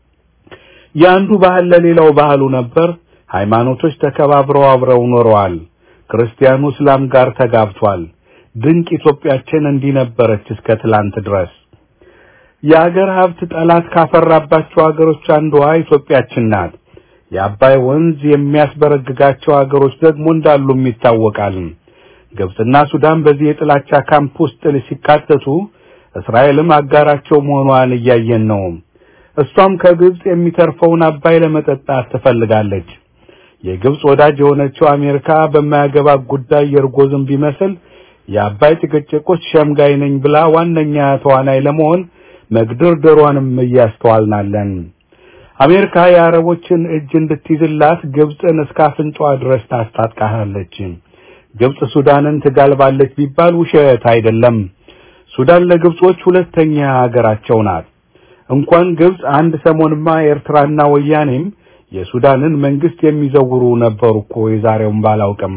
የአንዱ ባህል ለሌላው ባህሉ ነበር። ሃይማኖቶች ተከባብረው አብረው ኖረዋል። ክርስቲያኑ እስላም ጋር ተጋብቷል። ድንቅ ኢትዮጵያችን እንዲህ ነበረች እስከ ትላንት ድረስ። የአገር ሀብት ጠላት ካፈራባቸው ሀገሮች አንዷ ኢትዮጵያችን ናት። የአባይ ወንዝ የሚያስበረግጋቸው ሀገሮች ደግሞ እንዳሉም ይታወቃል። ግብጽና ሱዳን በዚህ የጥላቻ ካምፕ ውስጥ ሲካተቱ እስራኤልም አጋራቸው መሆኗን እያየን ነው። እሷም ከግብጽ የሚተርፈውን አባይ ለመጠጣት ትፈልጋለች። የግብጽ ወዳጅ የሆነችው አሜሪካ በማያገባ ጉዳይ የእርጎ ዝንብ ቢመስል የአባይ ጭቅጭቆች ሸምጋይ ነኝ ብላ ዋነኛ ተዋናይ ለመሆን መግደርደሯንም እያስተዋልናለን። አሜሪካ የአረቦችን እጅ እንድትይዝላት ግብጽን እስከ አፍንጫዋ ድረስ ታስታጥቃለች። ግብጽ ሱዳንን ትጋልባለች ቢባል ውሸት አይደለም። ሱዳን ለግብጾች ሁለተኛ ሀገራቸው ናት። እንኳን ግብጽ አንድ ሰሞንማ ኤርትራና ወያኔም የሱዳንን መንግስት የሚዘውሩ ነበሩ እኮ የዛሬውን ባላውቅም።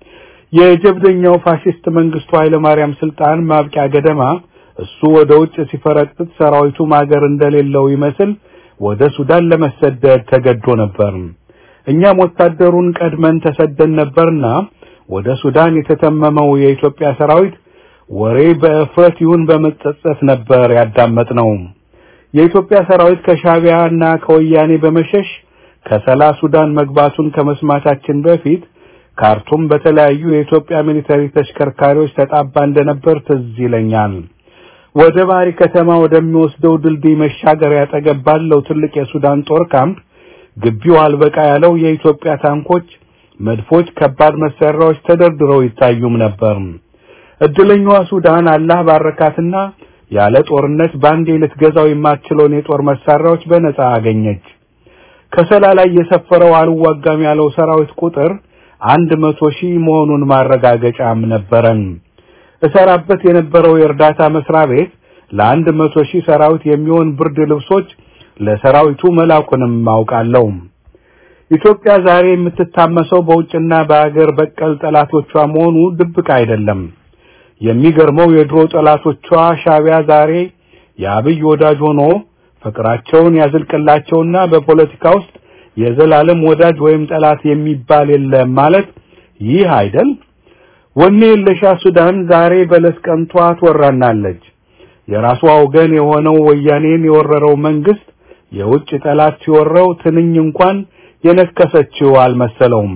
የጀብደኛው ፋሽስት መንግስቱ ኃይለማርያም ስልጣን ማብቂያ ገደማ እሱ ወደ ውጭ ሲፈረጥጥ ሰራዊቱም ሀገር እንደሌለው ይመስል ወደ ሱዳን ለመሰደድ ተገዶ ነበር። እኛም ወታደሩን ቀድመን ተሰደን ነበርና ወደ ሱዳን የተተመመው የኢትዮጵያ ሰራዊት ወሬ በእፍረት ይሁን በመጸጸት ነበር ያዳመጥነው። የኢትዮጵያ ሰራዊት ከሻቢያና ከወያኔ በመሸሽ ከሰላ ሱዳን መግባቱን ከመስማታችን በፊት ካርቱም በተለያዩ የኢትዮጵያ ሚሊተሪ ተሽከርካሪዎች ተጣባ እንደነበር ትዝ ይለኛል። ወደ ባሪ ከተማ ወደሚወስደው ድልድይ መሻገሪያ አጠገብ ባለው ትልቅ የሱዳን ጦር ካምፕ ግቢው አልበቃ ያለው የኢትዮጵያ ታንኮች፣ መድፎች፣ ከባድ መሳሪያዎች ተደርድረው ይታዩም ነበር። እድለኛዋ ሱዳን አላህ ባረካትና ያለ ጦርነት ባንዴ ልትገዛው የማትችለውን የጦር መሳሪያዎች በነጻ አገኘች። ከሰላ ላይ የሰፈረው አልዋጋም ያለው ሰራዊት ቁጥር አንድ መቶ ሺህ መሆኑን ማረጋገጫም ነበረን። እሰራበት የነበረው የእርዳታ መስሪያ ቤት ለአንድ መቶ ሺህ ሰራዊት የሚሆን ብርድ ልብሶች ለሰራዊቱ መላኩንም አውቃለሁ። ኢትዮጵያ ዛሬ የምትታመሰው በውጭና በአገር በቀል ጠላቶቿ መሆኑ ድብቅ አይደለም። የሚገርመው የድሮ ጠላቶቿ ሻቢያ ዛሬ የአብይ ወዳጅ ሆኖ ፍቅራቸውን ያዝልቅላቸውና በፖለቲካ ውስጥ የዘላለም ወዳጅ ወይም ጠላት የሚባል የለም ማለት ይህ አይደል? ወኔ የለሻ ሱዳን ዛሬ በለስ ቀንቷ ትወራናለች። የራሷ ወገን የሆነው ወያኔን የወረረው መንግስት የውጭ ጠላት ሲወረው ትንኝ እንኳን የነከሰችው አልመሰለውም።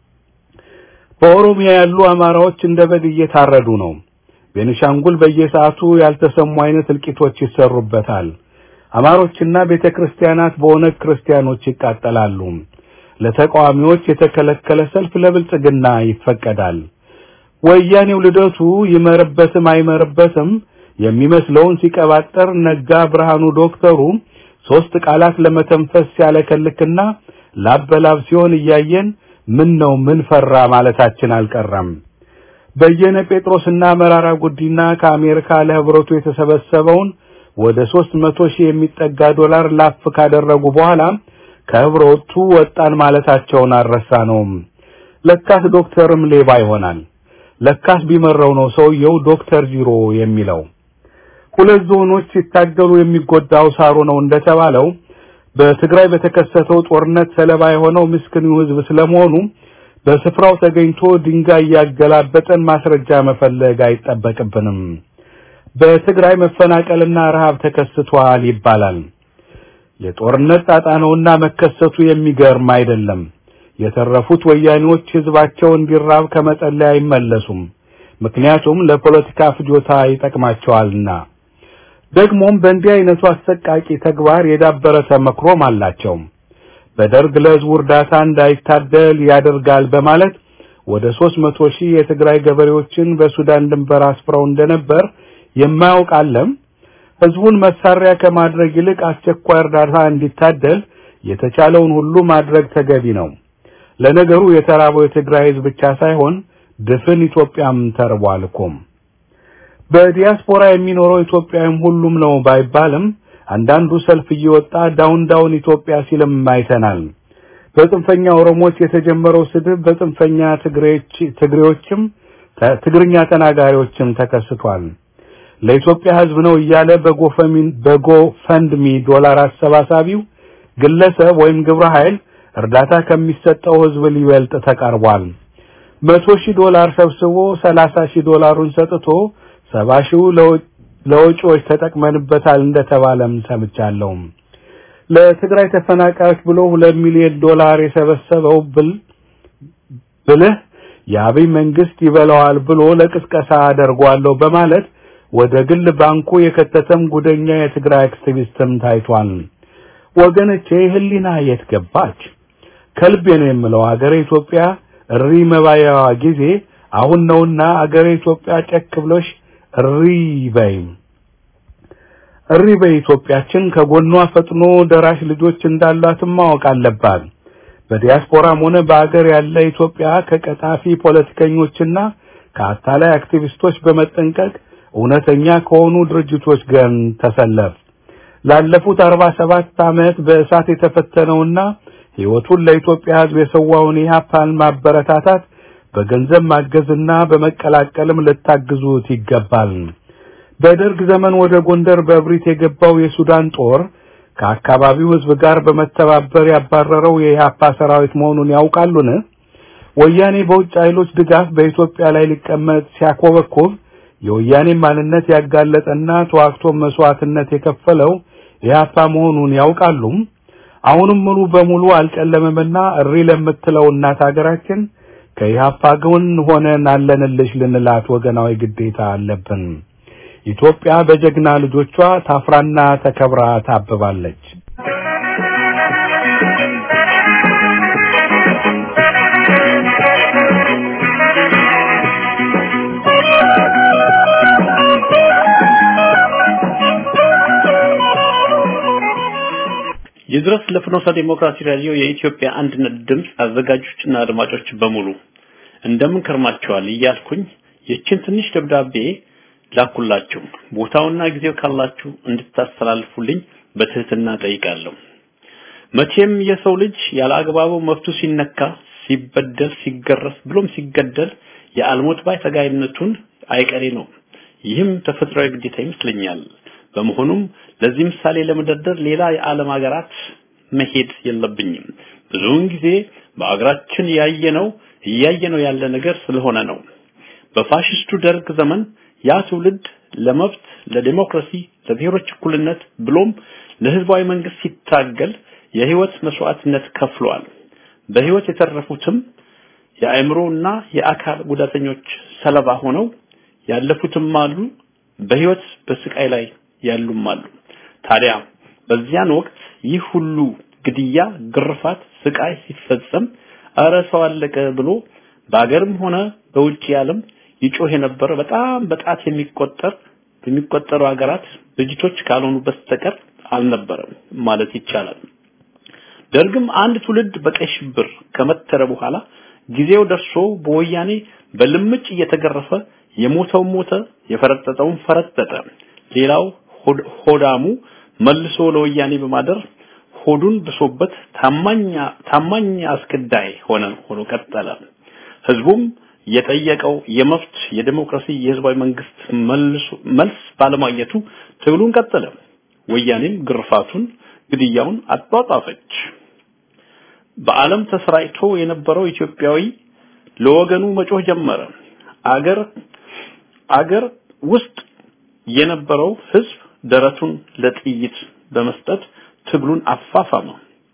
በኦሮሚያ ያሉ አማራዎች እንደ በግ እየታረዱ ነው። ቤኒሻንጉል በየሰዓቱ ያልተሰሙ አይነት እልቂቶች ይሰሩበታል። አማሮችና ቤተክርስቲያናት በኦነግ ክርስቲያኖች ይቃጠላሉ። ለተቃዋሚዎች የተከለከለ ሰልፍ ለብልጽግና ይፈቀዳል። ወያኔው ልደቱ ይመርበትም አይመርበትም የሚመስለውን ሲቀባጠር ነጋ ብርሃኑ ዶክተሩ ሶስት ቃላት ለመተንፈስ ሲያለከልክና ላበላብ ሲሆን እያየን ምን ነው ምን ፈራ ማለታችን አልቀረም። በየነ ጴጥሮስና መራራ ጉዲና ከአሜሪካ ለህብረቱ የተሰበሰበውን ወደ ሦስት መቶ ሺህ የሚጠጋ ዶላር ላፍ ካደረጉ በኋላ ከህብረቱ ወጣን ማለታቸውን አልረሳነውም። ለካስ ዶክተርም ሌባ ይሆናል። ለካስ ቢመረው ነው ሰውየው ዶክተር ዚሮ የሚለው። ሁለት ዞኖች ሲታገሉ የሚጎዳው ሳሩ ነው እንደተባለው በትግራይ በተከሰተው ጦርነት ሰለባ የሆነው ምስኪኑ ህዝብ ስለመሆኑ በስፍራው ተገኝቶ ድንጋይ ያገላበጠን ማስረጃ መፈለግ አይጠበቅብንም። በትግራይ መፈናቀልና ረሃብ ተከስቷል ይባላል። የጦርነት ጣጣ ነውና መከሰቱ የሚገርም አይደለም። የተረፉት ወያኔዎች ህዝባቸው እንዲራብ ከመጸለይ አይመለሱም። ምክንያቱም ለፖለቲካ ፍጆታ ይጠቅማቸዋልና። ደግሞም በእንዲህ አይነቱ አሰቃቂ ተግባር የዳበረ ተመክሮም አላቸው። በደርግ ለህዝቡ እርዳታ እንዳይታደል ያደርጋል በማለት ወደ 300 ሺህ የትግራይ ገበሬዎችን በሱዳን ድንበር አስፍረው እንደነበር የማያውቅ አለም። ህዝቡን መሳሪያ ከማድረግ ይልቅ አስቸኳይ እርዳታ እንዲታደል የተቻለውን ሁሉ ማድረግ ተገቢ ነው። ለነገሩ የተራበው የትግራይ ህዝብ ብቻ ሳይሆን ድፍን ኢትዮጵያም ተርቧል እኮም። በዲያስፖራ የሚኖረው ኢትዮጵያዊም ሁሉም ነው ባይባልም አንዳንዱ ሰልፍ እየወጣ ዳውን ዳውን ኢትዮጵያ ሲልም አይተናል። በጽንፈኛ ኦሮሞዎች የተጀመረው ስድብ በጽንፈኛ ትግሬዎች ትግሬዎችም ትግርኛ ተናጋሪዎችም ተከስቷል። ለኢትዮጵያ ህዝብ ነው እያለ በጎፈንድሚ ዶላር አሰባሳቢው ግለሰብ ወይም ግብረ ኃይል እርዳታ ከሚሰጠው ህዝብ ሊበልጥ ተቃርቧል። መቶ ሺህ ዶላር ሰብስቦ ሰላሳ ሺህ ዶላሩን ሰጥቶ ሰባ ሺው ለወጪዎች ተጠቅመንበታል እንደተባለም ሰምቻለሁ። ለትግራይ ተፈናቃዮች ብሎ ሁለት ሚሊዮን ዶላር የሰበሰበው ብል ብልህ የአብይ መንግስት ይበላዋል ብሎ ለቅስቀሳ አደርጓለሁ በማለት ወደ ግል ባንኩ የከተተም ጉደኛ የትግራይ አክቲቪስትም ታይቷል። ወገኖቼ ህሊና የት ገባች? ከልቤ ነው የምለው አገሬ ኢትዮጵያ እሪ መባያዋ ጊዜ አሁን ነውና አገሬ ኢትዮጵያ ጨክ ብሎሽ እሪ በይ እሪ በይ ኢትዮጵያችን ከጎኗ ፈጥኖ ደራሽ ልጆች እንዳሏትም ማወቅ አለባት። በዲያስፖራም ሆነ በአገር ያለ ኢትዮጵያ ከቀጣፊ ፖለቲከኞችና ከአታላይ አክቲቪስቶች በመጠንቀቅ እውነተኛ ከሆኑ ድርጅቶች ጋር ተሰለፍ። ላለፉት 47 ዓመት በእሳት የተፈተነውና ህይወቱን ለኢትዮጵያ ህዝብ የሰዋውን ኢህአፓን ማበረታታት በገንዘብ ማገዝና በመቀላቀልም ልታግዙት ይገባል። በደርግ ዘመን ወደ ጎንደር በእብሪት የገባው የሱዳን ጦር ከአካባቢው ህዝብ ጋር በመተባበር ያባረረው የኢህአፓ ሰራዊት መሆኑን ያውቃሉን? ወያኔ በውጭ ኃይሎች ድጋፍ በኢትዮጵያ ላይ ሊቀመጥ ሲያኮበኮብ የወያኔ ማንነት ያጋለጠና ተዋግቶ መስዋዕትነት የከፈለው ኢህአፓ መሆኑን ያውቃሉ? አሁንም ሙሉ በሙሉ አልጨለመምና እሪ ለምትለው እናት ሀገራችን ከኢህአፓ ጎን ሆነን አለንልሽ ልንላት ወገናዊ ግዴታ አለብን። ኢትዮጵያ በጀግና ልጆቿ ታፍራና ተከብራ ታብባለች። ይድረስ ለፍኖተ ዲሞክራሲ ራዲዮ የኢትዮጵያ አንድነት ድምፅ አዘጋጆችና አድማጮች በሙሉ እንደምን ከርማችኋል እያልኩኝ ይችን ትንሽ ደብዳቤ ላኩላችሁ። ቦታውና ጊዜው ካላችሁ እንድታስተላልፉልኝ በትህትና ጠይቃለሁ። መቼም የሰው ልጅ ያለ አግባቡ መብቱ ሲነካ፣ ሲበደል፣ ሲገረፍ ብሎም ሲገደል የአልሞት ባይ ተጋይነቱን አይቀሬ ነው። ይህም ተፈጥሯዊ ግዴታ ይመስለኛል። በመሆኑም ለዚህ ምሳሌ ለመደርደር ሌላ የዓለም ሀገራት መሄድ የለብኝም። ብዙውን ጊዜ በአገራችን ያየነው እያየነው ያለ ነገር ስለሆነ ነው። በፋሽስቱ ደርግ ዘመን ያ ትውልድ ለመብት፣ ለዲሞክራሲ፣ ለብሔሮች እኩልነት ብሎም ለህዝባዊ መንግስት ሲታገል የህይወት መስዋዕትነት ከፍሏል። በህይወት የተረፉትም የአእምሮና የአካል ጉዳተኞች ሰለባ ሆነው ያለፉትም አሉ፣ በህይወት በስቃይ ላይ ያሉም አሉ። ታዲያ በዚያን ወቅት ይህ ሁሉ ግድያ፣ ግርፋት፣ ስቃይ ሲፈጸም እረ ሰው አለቀ ብሎ በአገርም ሆነ በውጭ ዓለም ይጮህ የነበረ በጣም በጣት የሚቆጠር በሚቆጠሩ ሀገራት ድርጅቶች ካልሆኑ በስተቀር አልነበረም ማለት ይቻላል። ደርግም አንድ ትውልድ በቀይ ሽብር ከመተረ በኋላ ጊዜው ደርሶ በወያኔ በልምጭ እየተገረፈ የሞተው ሞተ፣ የፈረጠጠውን ፈረጠጠ። ሌላው ሆዳሙ መልሶ ለወያኔ በማደር ሆዱን ብሶበት ታማኛ ታማኝ አስገዳይ ሆነ ሆኖ ቀጠለ። ህዝቡም የጠየቀው የመብት የዲሞክራሲ የህዝባዊ መንግስት መልስ ባለማግኘቱ ትግሉን ቀጠለ። ወያኔም ግርፋቱን፣ ግድያውን አጧጧፈች። በዓለም ተሰራጭቶ የነበረው ኢትዮጵያዊ ለወገኑ መጮህ ጀመረ። አገር አገር ውስጥ የነበረው ህዝብ ደረቱን ለጥይት በመስጠት ትግሉን አፋፋመ።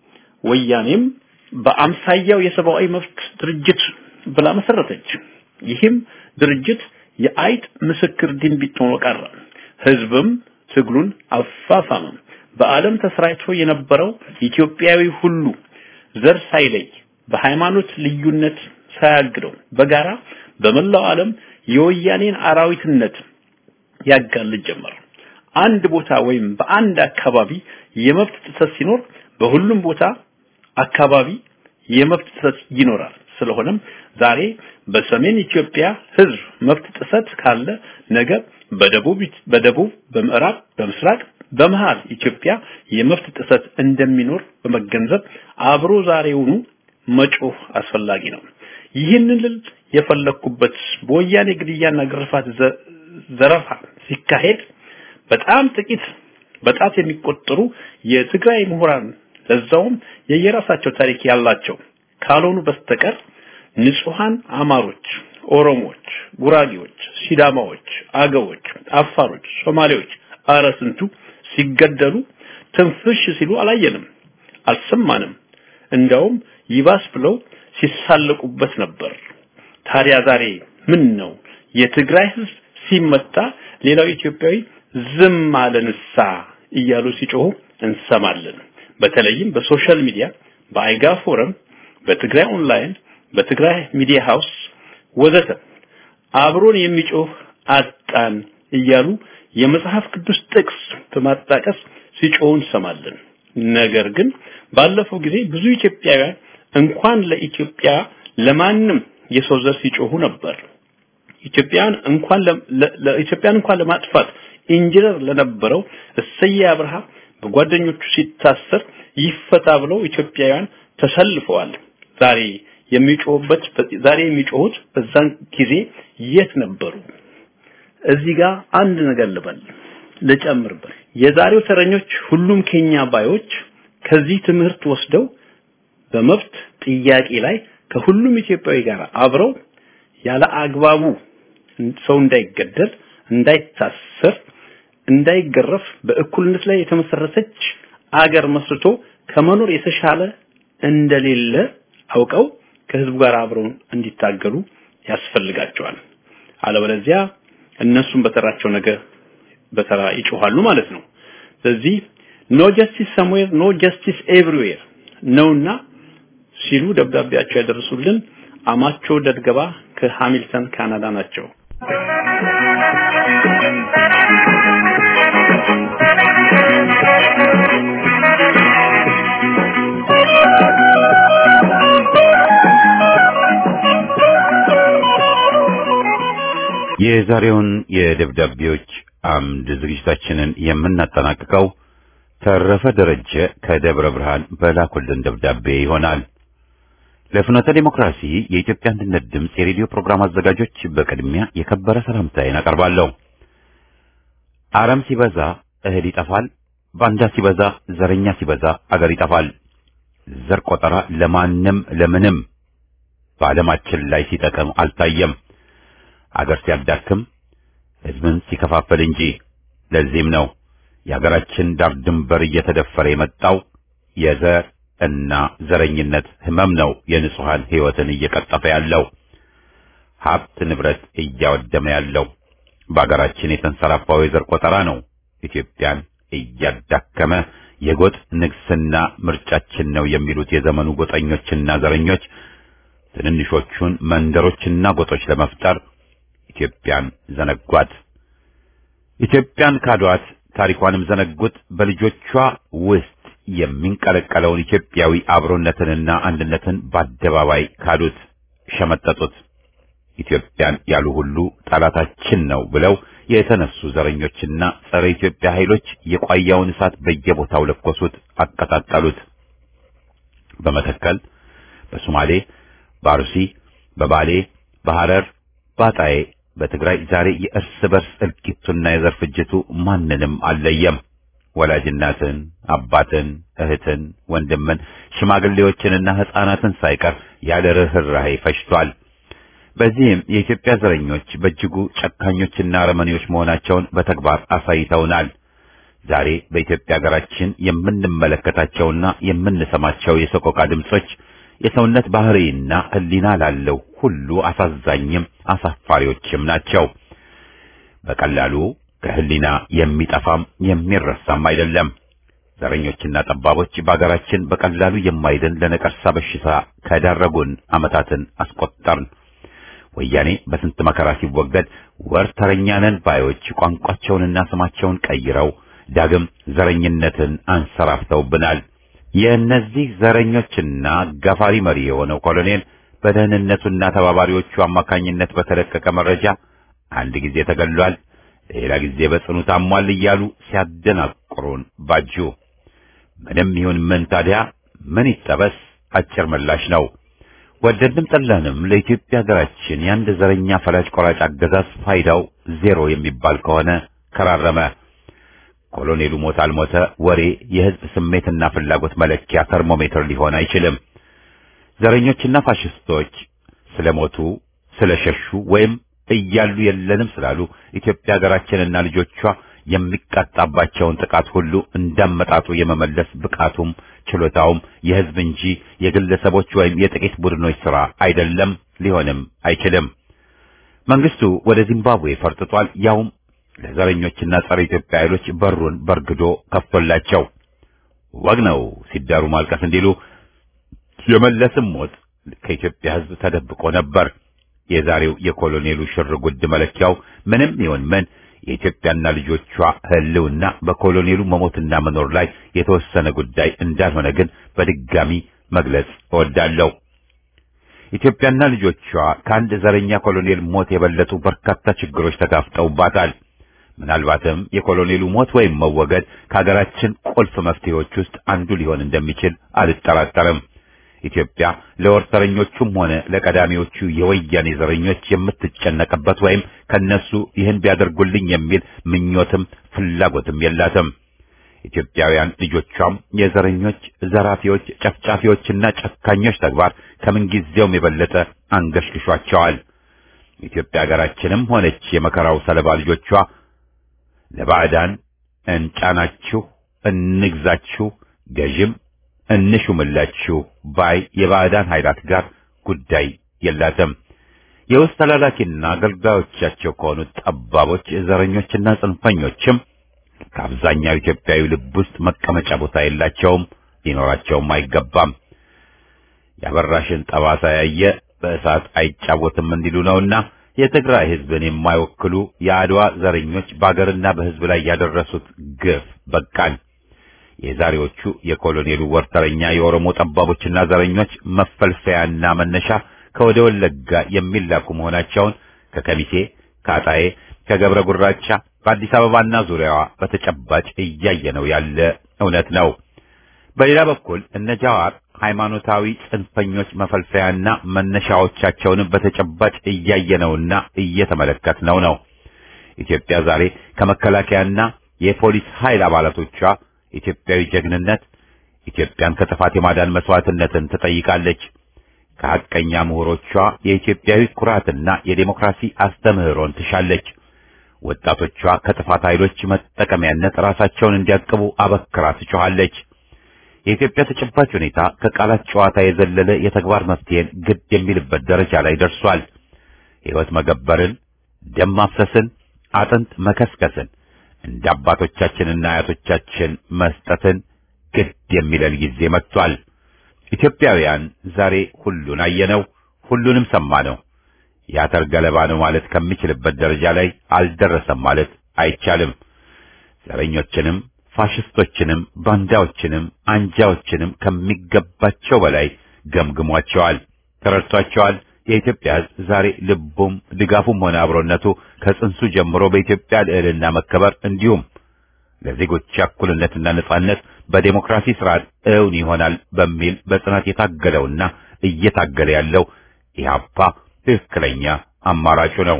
ወያኔም በአምሳያው የሰብአዊ መብት ድርጅት ብላ መሰረተች። ይህም ድርጅት የአይጥ ምስክር ድንቢጥ ሆኖ ቀረ። ህዝብም ትግሉን አፋፋመ። በዓለም ተሰራጭቶ የነበረው ኢትዮጵያዊ ሁሉ ዘር ሳይለይ በሃይማኖት ልዩነት ሳያግደው በጋራ በመላው ዓለም የወያኔን አራዊትነት ያጋልጥ ጀመር። አንድ ቦታ ወይም በአንድ አካባቢ የመብት ጥሰት ሲኖር በሁሉም ቦታ አካባቢ የመብት ጥሰት ይኖራል። ስለሆነም ዛሬ በሰሜን ኢትዮጵያ ህዝብ መብት ጥሰት ካለ ነገ በደቡብ በደቡብ በምዕራብ በምስራቅ በመሃል ኢትዮጵያ የመብት ጥሰት እንደሚኖር በመገንዘብ አብሮ ዛሬውኑ መጮህ አስፈላጊ ነው። ይህንን ልል የፈለኩበት በወያኔ ግድያና ግርፋት ዘረፋ ሲካሄድ በጣም ጥቂት በጣት የሚቆጠሩ የትግራይ ምሁራን ለዛውም የየራሳቸው ታሪክ ያላቸው ካልሆኑ በስተቀር ንጹሃን አማሮች፣ ኦሮሞዎች፣ ጉራጌዎች፣ ሲዳማዎች፣ አገዎች፣ አፋሮች፣ ሶማሌዎች አረ ስንቱ ሲገደሉ ትንፍሽ ሲሉ አላየንም፣ አልሰማንም። እንደውም ይባስ ብለው ሲሳለቁበት ነበር። ታዲያ ዛሬ ምን ነው የትግራይ ህዝብ ሲመታ ሌላው ኢትዮጵያዊ ዝም አለንሳ እያሉ ሲጮሁ እንሰማለን። በተለይም በሶሻል ሚዲያ በአይጋ ፎረም፣ በትግራይ ኦንላይን፣ በትግራይ ሚዲያ ሃውስ ወዘተ አብሮን የሚጮህ አጣን እያሉ የመጽሐፍ ቅዱስ ጥቅስ በማጣቀስ ሲጮሁ እንሰማለን። ነገር ግን ባለፈው ጊዜ ብዙ ኢትዮጵያውያን እንኳን ለኢትዮጵያ ለማንም የሰው ዘር ሲጮሁ ነበር። ኢትዮጵያን እንኳን ለኢትዮጵያን እንኳን ለማጥፋት ኢንጂነር ለነበረው እሰየ አብርሃ በጓደኞቹ ሲታሰር ይፈታ ብለው ኢትዮጵያውያን ተሰልፈዋል። ዛሬ የሚጮሁበት ዛሬ የሚጮሁት በዛን ጊዜ የት ነበሩ? እዚህ ጋር አንድ ነገር ልበል ልጨምርበት። የዛሬው ተረኞች ሁሉም ኬኛ ባዮች ከዚህ ትምህርት ወስደው በመብት ጥያቄ ላይ ከሁሉም ኢትዮጵያዊ ጋር አብረው ያለ አግባቡ ሰው እንዳይገደል፣ እንዳይታሰር፣ እንዳይገረፍ በእኩልነት ላይ የተመሰረተች አገር መስርቶ ከመኖር የተሻለ እንደሌለ አውቀው ከህዝቡ ጋር አብረው እንዲታገሉ ያስፈልጋቸዋል። አለበለዚያ እነሱም በተራቸው ነገር በተራ ይጮሃሉ ማለት ነው። ስለዚህ ኖ ጀስቲስ ሰምዌር ኖ ጀስቲስ ኤቭሪዌር ነውና ሲሉ ደብዳቤያቸው ያደረሱልን አማቾ ደድገባ ከሃሚልተን ካናዳ ናቸው። የዛሬውን የደብዳቤዎች አምድ ዝግጅታችንን የምናጠናቅቀው ተረፈ ደረጀ ከደብረ ብርሃን በላኩልን ደብዳቤ ይሆናል። ለፍኖተ ዲሞክራሲ የኢትዮጵያ አንድነት ድምፅ የሬዲዮ ፕሮግራም አዘጋጆች በቅድሚያ የከበረ ሰላምታዬን አቀርባለሁ። አረም ሲበዛ እህል ይጠፋል፣ ባንዳ ሲበዛ፣ ዘረኛ ሲበዛ አገር ይጠፋል። ዘር ቆጠራ ለማንም ለምንም በዓለማችን ላይ ሲጠቅም አልታየም። አገር ሲያዳክም ሕዝብን ሲከፋፈል እንጂ። ለዚህም ነው የሀገራችን ዳር ድንበር እየተደፈረ የመጣው የዘር እና ዘረኝነት ህመም ነው የንጹሃን ህይወትን እየቀጠፈ ያለው ሀብት ንብረት እያወደመ ያለው በሀገራችን የተንሰራፋው የዘር ቆጠራ ነው ኢትዮጵያን እያዳከመ የጎጥ ንግስና ምርጫችን ነው የሚሉት የዘመኑ ጎጠኞችና ዘረኞች ትንንሾቹን መንደሮችና ጎጦች ለመፍጠር ኢትዮጵያን ዘነጓት። ኢትዮጵያን ካዷት፣ ታሪኳንም ዘነጉት። በልጆቿ ውስጥ የሚንቀለቀለውን ኢትዮጵያዊ አብሮነትንና አንድነትን በአደባባይ ካዱት፣ ሸመጠጡት። ኢትዮጵያን ያሉ ሁሉ ጠላታችን ነው ብለው የተነሱ ዘረኞችና ጸረ ኢትዮጵያ ኃይሎች የቋያውን እሳት በየቦታው ለኮሱት፣ አቀጣጠሉት። በመተከል፣ በሶማሌ፣ በአርሲ፣ በባሌ፣ በሐረር፣ በአጣዬ፣ በትግራይ ዛሬ የእርስ በርስ እልቂቱና የዘር ፍጅቱ ማንንም አልለየም። ወላጅ እናትን፣ አባትን፣ እህትን፣ ወንድምን፣ ሽማግሌዎችንና ሕፃናትን ሳይቀር ያለ ርኅራኄ ፈጅቷል። በዚህም የኢትዮጵያ ዘረኞች በእጅጉ ጨካኞችና አረመኔዎች መሆናቸውን በተግባር አሳይተውናል። ዛሬ በኢትዮጵያ ሀገራችን የምንመለከታቸውና የምንሰማቸው የሰቆቃ ድምጾች የሰውነት ባህሪና ሕሊና ላለው ሁሉ አሳዛኝም አሳፋሪዎችም ናቸው። በቀላሉ ከሕሊና የሚጠፋም የሚረሳም አይደለም። ዘረኞችና ጠባቦች በአገራችን በቀላሉ የማይድን ለነቀርሳ በሽታ ከዳረጉን ዓመታትን አስቆጠርን። ወያኔ በስንት መከራ ሲወገድ ወር ተረኛ ነን ባዮች ቋንቋቸውንና ስማቸውን ቀይረው ዳግም ዘረኝነትን አንሰራፍተውብናል። የእነዚህ ዘረኞችና አጋፋሪ መሪ የሆነው ኮሎኔል በደህንነቱና ተባባሪዎቹ አማካኝነት በተለቀቀ መረጃ አንድ ጊዜ ተገሏል፣ ሌላ ጊዜ በጽኑ ታሟል እያሉ ሲያደናቅሩን ባጁ። ምንም ይሁን ምን ታዲያ ምን ይጠበስ? አጭር ምላሽ ነው። ወደድንም ጠላንም ለኢትዮጵያ ሀገራችን የአንድ ዘረኛ ፈላጭ ቆራጭ አገዛዝ ፋይዳው ዜሮ የሚባል ከሆነ ከራረመ። ኮሎኔሉ ሞት አልሞተ ወሬ የህዝብ ስሜትና ፍላጎት መለኪያ ተርሞሜትር ሊሆን አይችልም። ዘረኞችና ፋሽስቶች ስለሞቱ ስለሸሹ ወይም እያሉ የለንም ስላሉ ኢትዮጵያ ሀገራችንና ልጆቿ የሚቃጣባቸውን ጥቃት ሁሉ እንዳመጣጡ የመመለስ ብቃቱም ችሎታውም የህዝብ እንጂ የግለሰቦች ወይም የጥቂት ቡድኖች ሥራ አይደለም፣ ሊሆንም አይችልም። መንግስቱ ወደ ዚምባብዌ ፈርጥጧል። ያውም ለዘረኞችና ጸረ ኢትዮጵያ ኃይሎች በሩን በርግዶ ከፍቶላቸው ወግ ነው ሲዳሩ ማልቀስ እንዲሉ የመለስም ሞት ከኢትዮጵያ ህዝብ ተደብቆ ነበር። የዛሬው የኮሎኔሉ ሽር ጉድ መለኪያው ምንም ይሁን ምን የኢትዮጵያና ልጆቿ ህልውና በኮሎኔሉ መሞትና መኖር ላይ የተወሰነ ጉዳይ እንዳልሆነ ግን በድጋሚ መግለጽ እወዳለሁ። ኢትዮጵያና ልጆቿ ከአንድ ዘረኛ ኮሎኔል ሞት የበለጡ በርካታ ችግሮች ተጋፍጠውባታል። ምናልባትም የኮሎኔሉ ሞት ወይም መወገድ ከሀገራችን ቁልፍ መፍትሄዎች ውስጥ አንዱ ሊሆን እንደሚችል አልጠራጠርም። ኢትዮጵያ ለወርተረኞቹም ሆነ ለቀዳሚዎቹ የወያኔ ዘረኞች የምትጨነቅበት ወይም ከነሱ ይህን ቢያደርጉልኝ የሚል ምኞትም ፍላጎትም የላትም። ኢትዮጵያውያን ልጆቿም የዘረኞች፣ ዘራፊዎች፣ ጨፍጫፊዎችና ጨካኞች ተግባር ከምንጊዜውም የበለጠ አንገሽግሿቸዋል። ኢትዮጵያ ሀገራችንም ሆነች የመከራው ሰለባ ልጆቿ ለባዕዳን እንጫናችሁ፣ እንግዛችሁ፣ ገዥም እንሹምላችሁ ባይ የባዕዳን ኃይላት ጋር ጉዳይ የላትም። የውስጥ ተላላኪና አገልጋዮቻቸው ከሆኑት ጠባቦች፣ ዘረኞችና ጽንፈኞችም ከአብዛኛው ኢትዮጵያዊ ልብ ውስጥ መቀመጫ ቦታ የላቸውም፣ ሊኖራቸውም አይገባም። ያበራሽን ጠባሳ ያየ በእሳት አይጫወትም እንዲሉ ነውና የትግራይ ሕዝብን የማይወክሉ የአድዋ ዘረኞች በአገርና በሕዝብ ላይ ያደረሱት ግፍ በቃን። የዛሬዎቹ የኮሎኔሉ ወርተረኛ የኦሮሞ ጠባቦችና ዘረኞች መፈልፈያና መነሻ ከወደ ወለጋ የሚላኩ መሆናቸውን ከከሚሴ፣ ከአጣዬ፣ ከገብረ ጉራቻ በአዲስ አበባና ዙሪያዋ በተጨባጭ እያየነው ያለ እውነት ነው። በሌላ በኩል እነ ጃዋር ሃይማኖታዊ ጽንፈኞች መፈልፈያና መነሻዎቻቸውንም በተጨባጭ እያየነውና እየተመለከትነው ነው። ኢትዮጵያ ዛሬ ከመከላከያና የፖሊስ ኃይል አባላቶቿ ኢትዮጵያዊ ጀግንነት ኢትዮጵያን ከጥፋት የማዳን መስዋዕትነትን ትጠይቃለች። ከሐቀኛ ምሁሮቿ የኢትዮጵያዊ ኩራትና የዴሞክራሲ አስተምህሮን ትሻለች። ወጣቶቿ ከጥፋት ኃይሎች መጠቀሚያነት ራሳቸውን እንዲያቅቡ አበክራ ትጮኻለች። የኢትዮጵያ ተጨባጭ ሁኔታ ከቃላት ጨዋታ የዘለለ የተግባር መፍትሄን ግድ የሚልበት ደረጃ ላይ ደርሷል። ሕይወት መገበርን፣ ደም ማፍሰስን፣ አጥንት መከስከስን እንደ አባቶቻችንና አያቶቻችን መስጠትን ግድ የሚለን ጊዜ መጥቷል። ኢትዮጵያውያን ዛሬ ሁሉን አየነው፣ ሁሉንም ሰማነው። የአተር ገለባ ነው ማለት ከሚችልበት ደረጃ ላይ አልደረሰም ማለት አይቻልም። ዘረኞችንም ፋሽስቶችንም ባንዳዎችንም አንጃዎችንም ከሚገባቸው በላይ ገምግሟቸዋል፣ ተረድቷቸዋል። የኢትዮጵያ ሕዝብ ዛሬ ልቡም ድጋፉም ሆነ አብሮነቱ ከጽንሱ ጀምሮ በኢትዮጵያ ልዕልና መከበር እንዲሁም ለዜጎች እኩልነትና ነጻነት በዴሞክራሲ ስርዓት እውን ይሆናል በሚል በጽናት የታገለውና እየታገለ ያለው ኢህአፓ ትክክለኛ አማራጩ ነው።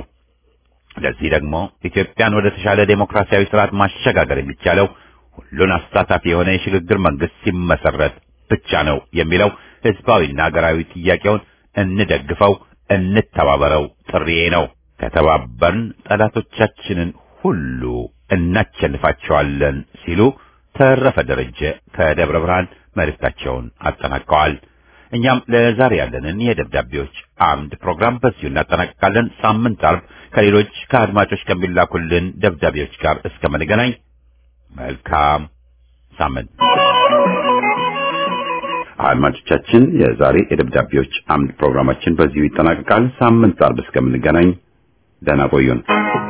ለዚህ ደግሞ ኢትዮጵያን ወደ ተሻለ ዴሞክራሲያዊ ስርዓት ማሸጋገር የሚቻለው ሁሉን አሳታፊ የሆነ የሽግግር መንግስት ሲመሰረት ብቻ ነው የሚለው ህዝባዊና ሀገራዊ ጥያቄውን እንደግፈው፣ እንተባበረው ጥሪዬ ነው። ከተባበርን ጠላቶቻችንን ሁሉ እናቸንፋቸዋለን ሲሉ ተረፈ ደረጀ ከደብረ ብርሃን መልእክታቸውን አጠናቀዋል። እኛም ለዛሬ ያለንን የደብዳቤዎች አምድ ፕሮግራም በዚሁ እናጠናቅቃለን። ሳምንት አርብ ከሌሎች ከአድማጮች ከሚላኩልን ደብዳቤዎች ጋር እስከምንገናኝ መልካም ሳምንት። አድማጮቻችን፣ የዛሬ የደብዳቤዎች አምድ ፕሮግራማችን በዚሁ ይጠናቀቃል። ሳምንት አርብ እስከምንገናኝ ደህና ቆዩን።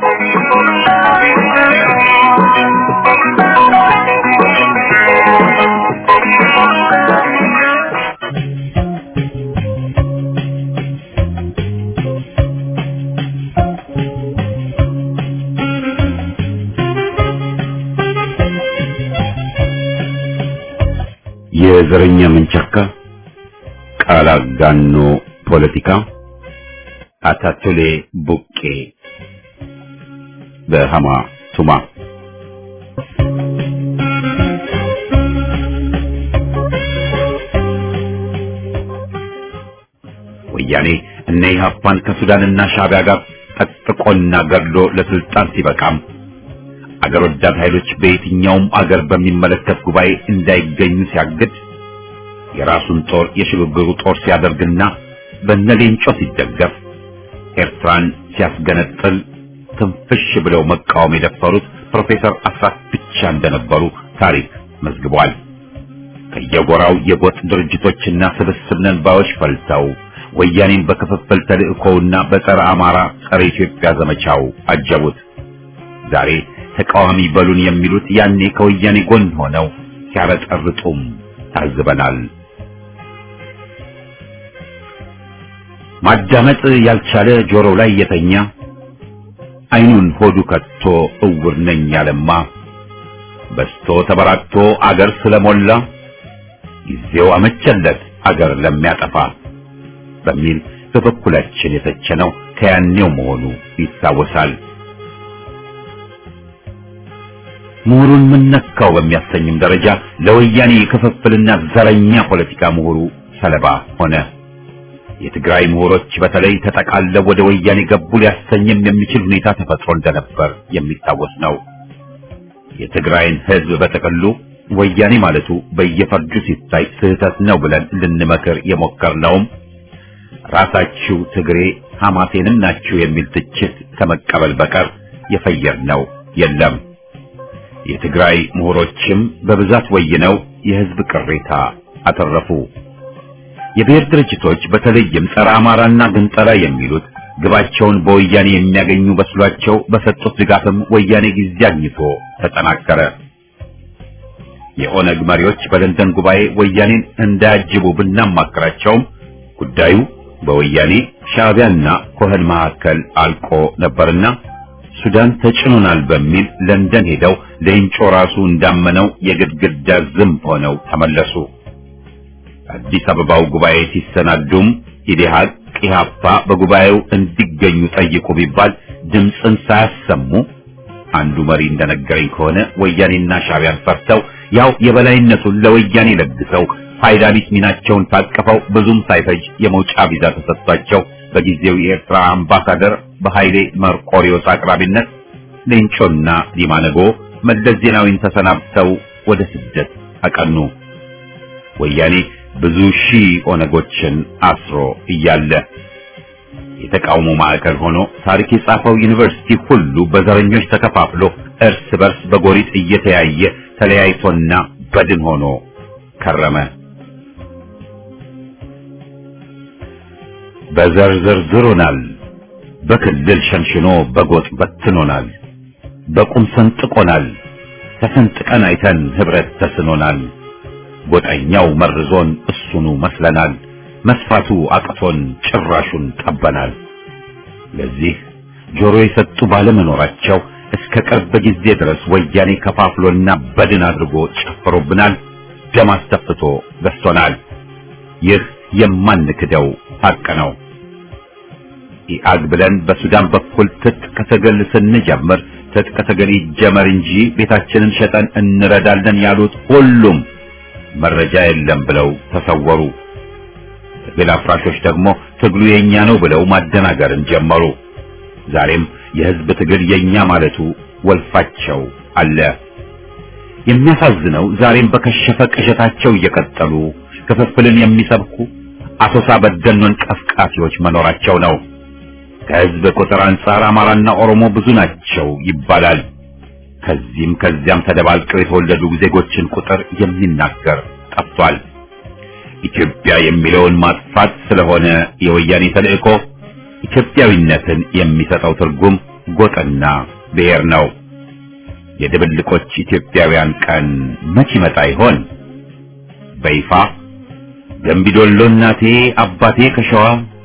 የዘረኛ መንቸካ ቃል አጋኖ ፖለቲካ አታቱሌ ቡቄ በሃማ ቱማ ወያኔ እነ ኢህአፓን ከሱዳንና ሻዕቢያ ጋር ጠጥቆና ገድሎ ለስልጣን ሲበቃም አገር ወዳድ ኃይሎች በየትኛውም አገር በሚመለከት ጉባኤ እንዳይገኙ ሲያግድ የራሱን ጦር የሽግግሩ ጦር ሲያደርግና በነሌንጮ ሲደገፍ ኤርትራን ሲያስገነጥል ትንፍሽ ብለው መቃወም የደፈሩት ፕሮፌሰር አስራት ብቻ እንደነበሩ ታሪክ መዝግቧል። ከየጎራው የጎጥ ድርጅቶችና ስብስብ ነን ባዮች ፈልተው ወያኔን በክፍፍል ተልእኮውና በጸረ አማራ ጸረ ኢትዮጵያ ዘመቻው አጀቡት። ዛሬ ተቃዋሚ በሉን የሚሉት ያኔ ከወያኔ ጎን ሆነው ሲያረጠርጡም ታዝበናል። ማዳመጥ ያልቻለ ጆሮው ላይ የተኛ አይኑን ሆዱ ከቶ እውር ነኝ ያለማ በስቶ ተበራክቶ አገር ስለሞላ ጊዜው አመቸለት አገር ለሚያጠፋ በሚል በበኩላችን የተቸነው ከያኔው መሆኑ ይታወሳል። ምሁሩን ምነካው በሚያሰኝም ደረጃ ለወያኔ የክፍፍልና ዘረኛ ፖለቲካ ምሁሩ ሰለባ ሆነ። የትግራይ ምሁሮች በተለይ ተጠቃለው ወደ ወያኔ ገቡ ሊያሰኝም የሚችል ሁኔታ ተፈጥሮ እንደነበር የሚታወስ ነው። የትግራይን ሕዝብ በጥቅሉ ወያኔ ማለቱ በየፈርጁ ሲታይ ስህተት ነው ብለን ልንመክር የሞከርነውም ራሳችሁ ትግሬ ሐማሴንም ናችሁ የሚል ትችት ከመቀበል በቀር የፈየርነው የለም። የትግራይ ምሁሮችም በብዛት ወይነው የሕዝብ ቅሬታ አተረፉ። የብሔር ድርጅቶች በተለይም ጸረ አማራና ግንጠላ የሚሉት ግባቸውን በወያኔ የሚያገኙ በስሏቸው በሰጡት ድጋፍም ወያኔ ጊዜ አግኝቶ ተጠናከረ። የኦነግ መሪዎች በለንደን ጉባኤ ወያኔን እንዳያጅቡ ብናማክራቸውም ጉዳዩ በወያኔ ሻዕቢያና ኮህን መካከል አልቆ ነበርና ሱዳን ተጭኖናል በሚል ለንደን ሄደው ሌንጮ ራሱ እንዳመነው የግድግዳ ዝምብ ሆነው ተመለሱ። አዲስ አበባው ጉባኤ ሲሰናዱም ኢዴሃቅ ኢህአፓ በጉባኤው እንዲገኙ ጠይቁ ቢባል ድምፅን ሳያሰሙ አንዱ መሪ እንደነገረኝ ከሆነ ወያኔና ሻዕቢያን ፈርተው ያው የበላይነቱን ለወያኔ ለግሰው ፋይዳ ቢስ ሚናቸውን ታቅፈው ብዙም ሳይፈጅ የመውጫ ቪዛ ተሰጥቷቸው በጊዜው የኤርትራ አምባሳደር በኃይሌ መርቆሪዮስ አቅራቢነት ሌንጮና ዲማነጎ መለስ ዜናዊን ተሰናብተው ወደ ስደት አቀኑ። ወያኔ ብዙ ሺህ ኦነጎችን አስሮ እያለ የተቃውሞ ማዕከል ሆኖ ታሪክ የጻፈው ዩኒቨርሲቲ ሁሉ በዘረኞች ተከፋፍሎ እርስ በርስ በጎሪጥ እየተያየ ተለያይቶና በድን ሆኖ ከረመ። በዘር ዘርዝሮናል፣ በክልል ሸንሽኖ በጎጥ በትኖናል፣ በቁም ሰንጥቆናል፣ ተሰንጥቀን አይተን ህብረት ተስኖናል። ጎጠኛው መርዞን እሱኑ መስለናል፣ መስፋቱ አቅቶን ጭራሹን ጠበናል። ለዚህ ጆሮ የሰጡ ባለመኖራቸው እስከ ቅርብ ጊዜ ድረስ ወያኔ ከፋፍሎና በድን አድርጎ ጨፍሮብናል፣ ደም አስተፍቶ ገዝቶናል። ይህ የማንክደው ሐቅ ነው። ኢአግ ብለን በሱዳን በኩል ትጥቅ ትግል ስንጀምር ትጥቅ ትግል ይጀመር እንጂ ቤታችንን ሸጠን እንረዳለን ያሉት ሁሉም መረጃ የለም ብለው ተሰወሩ። ትግል አፍራሾች ደግሞ ትግሉ የኛ ነው ብለው ማደናገርን ጀመሩ። ዛሬም የህዝብ ትግል የኛ ማለቱ ወልፋቸው አለ። የሚያሳዝነው ዛሬም በከሸፈ ቅዠታቸው እየቀጠሉ ክፍፍልን የሚሰብኩ አሶሳ በደኖን ቀፍቃፊዎች መኖራቸው ነው። ከህዝብ ቁጥር አንጻር አማራና ኦሮሞ ብዙ ናቸው ይባላል። ከዚህም ከዚያም ተደባልቀው የተወለዱ ዜጎችን ቁጥር የሚናገር ጠፍቷል። ኢትዮጵያ የሚለውን ማጥፋት ስለሆነ የወያኔ ተልእኮ ኢትዮጵያዊነትን የሚሰጠው ትርጉም ጎጥና ብሔር ነው። የድብልቆች ኢትዮጵያውያን ቀን መች ይመጣ ይሆን? በይፋ ገንቢዶሎ እናቴ አባቴ ከሸዋ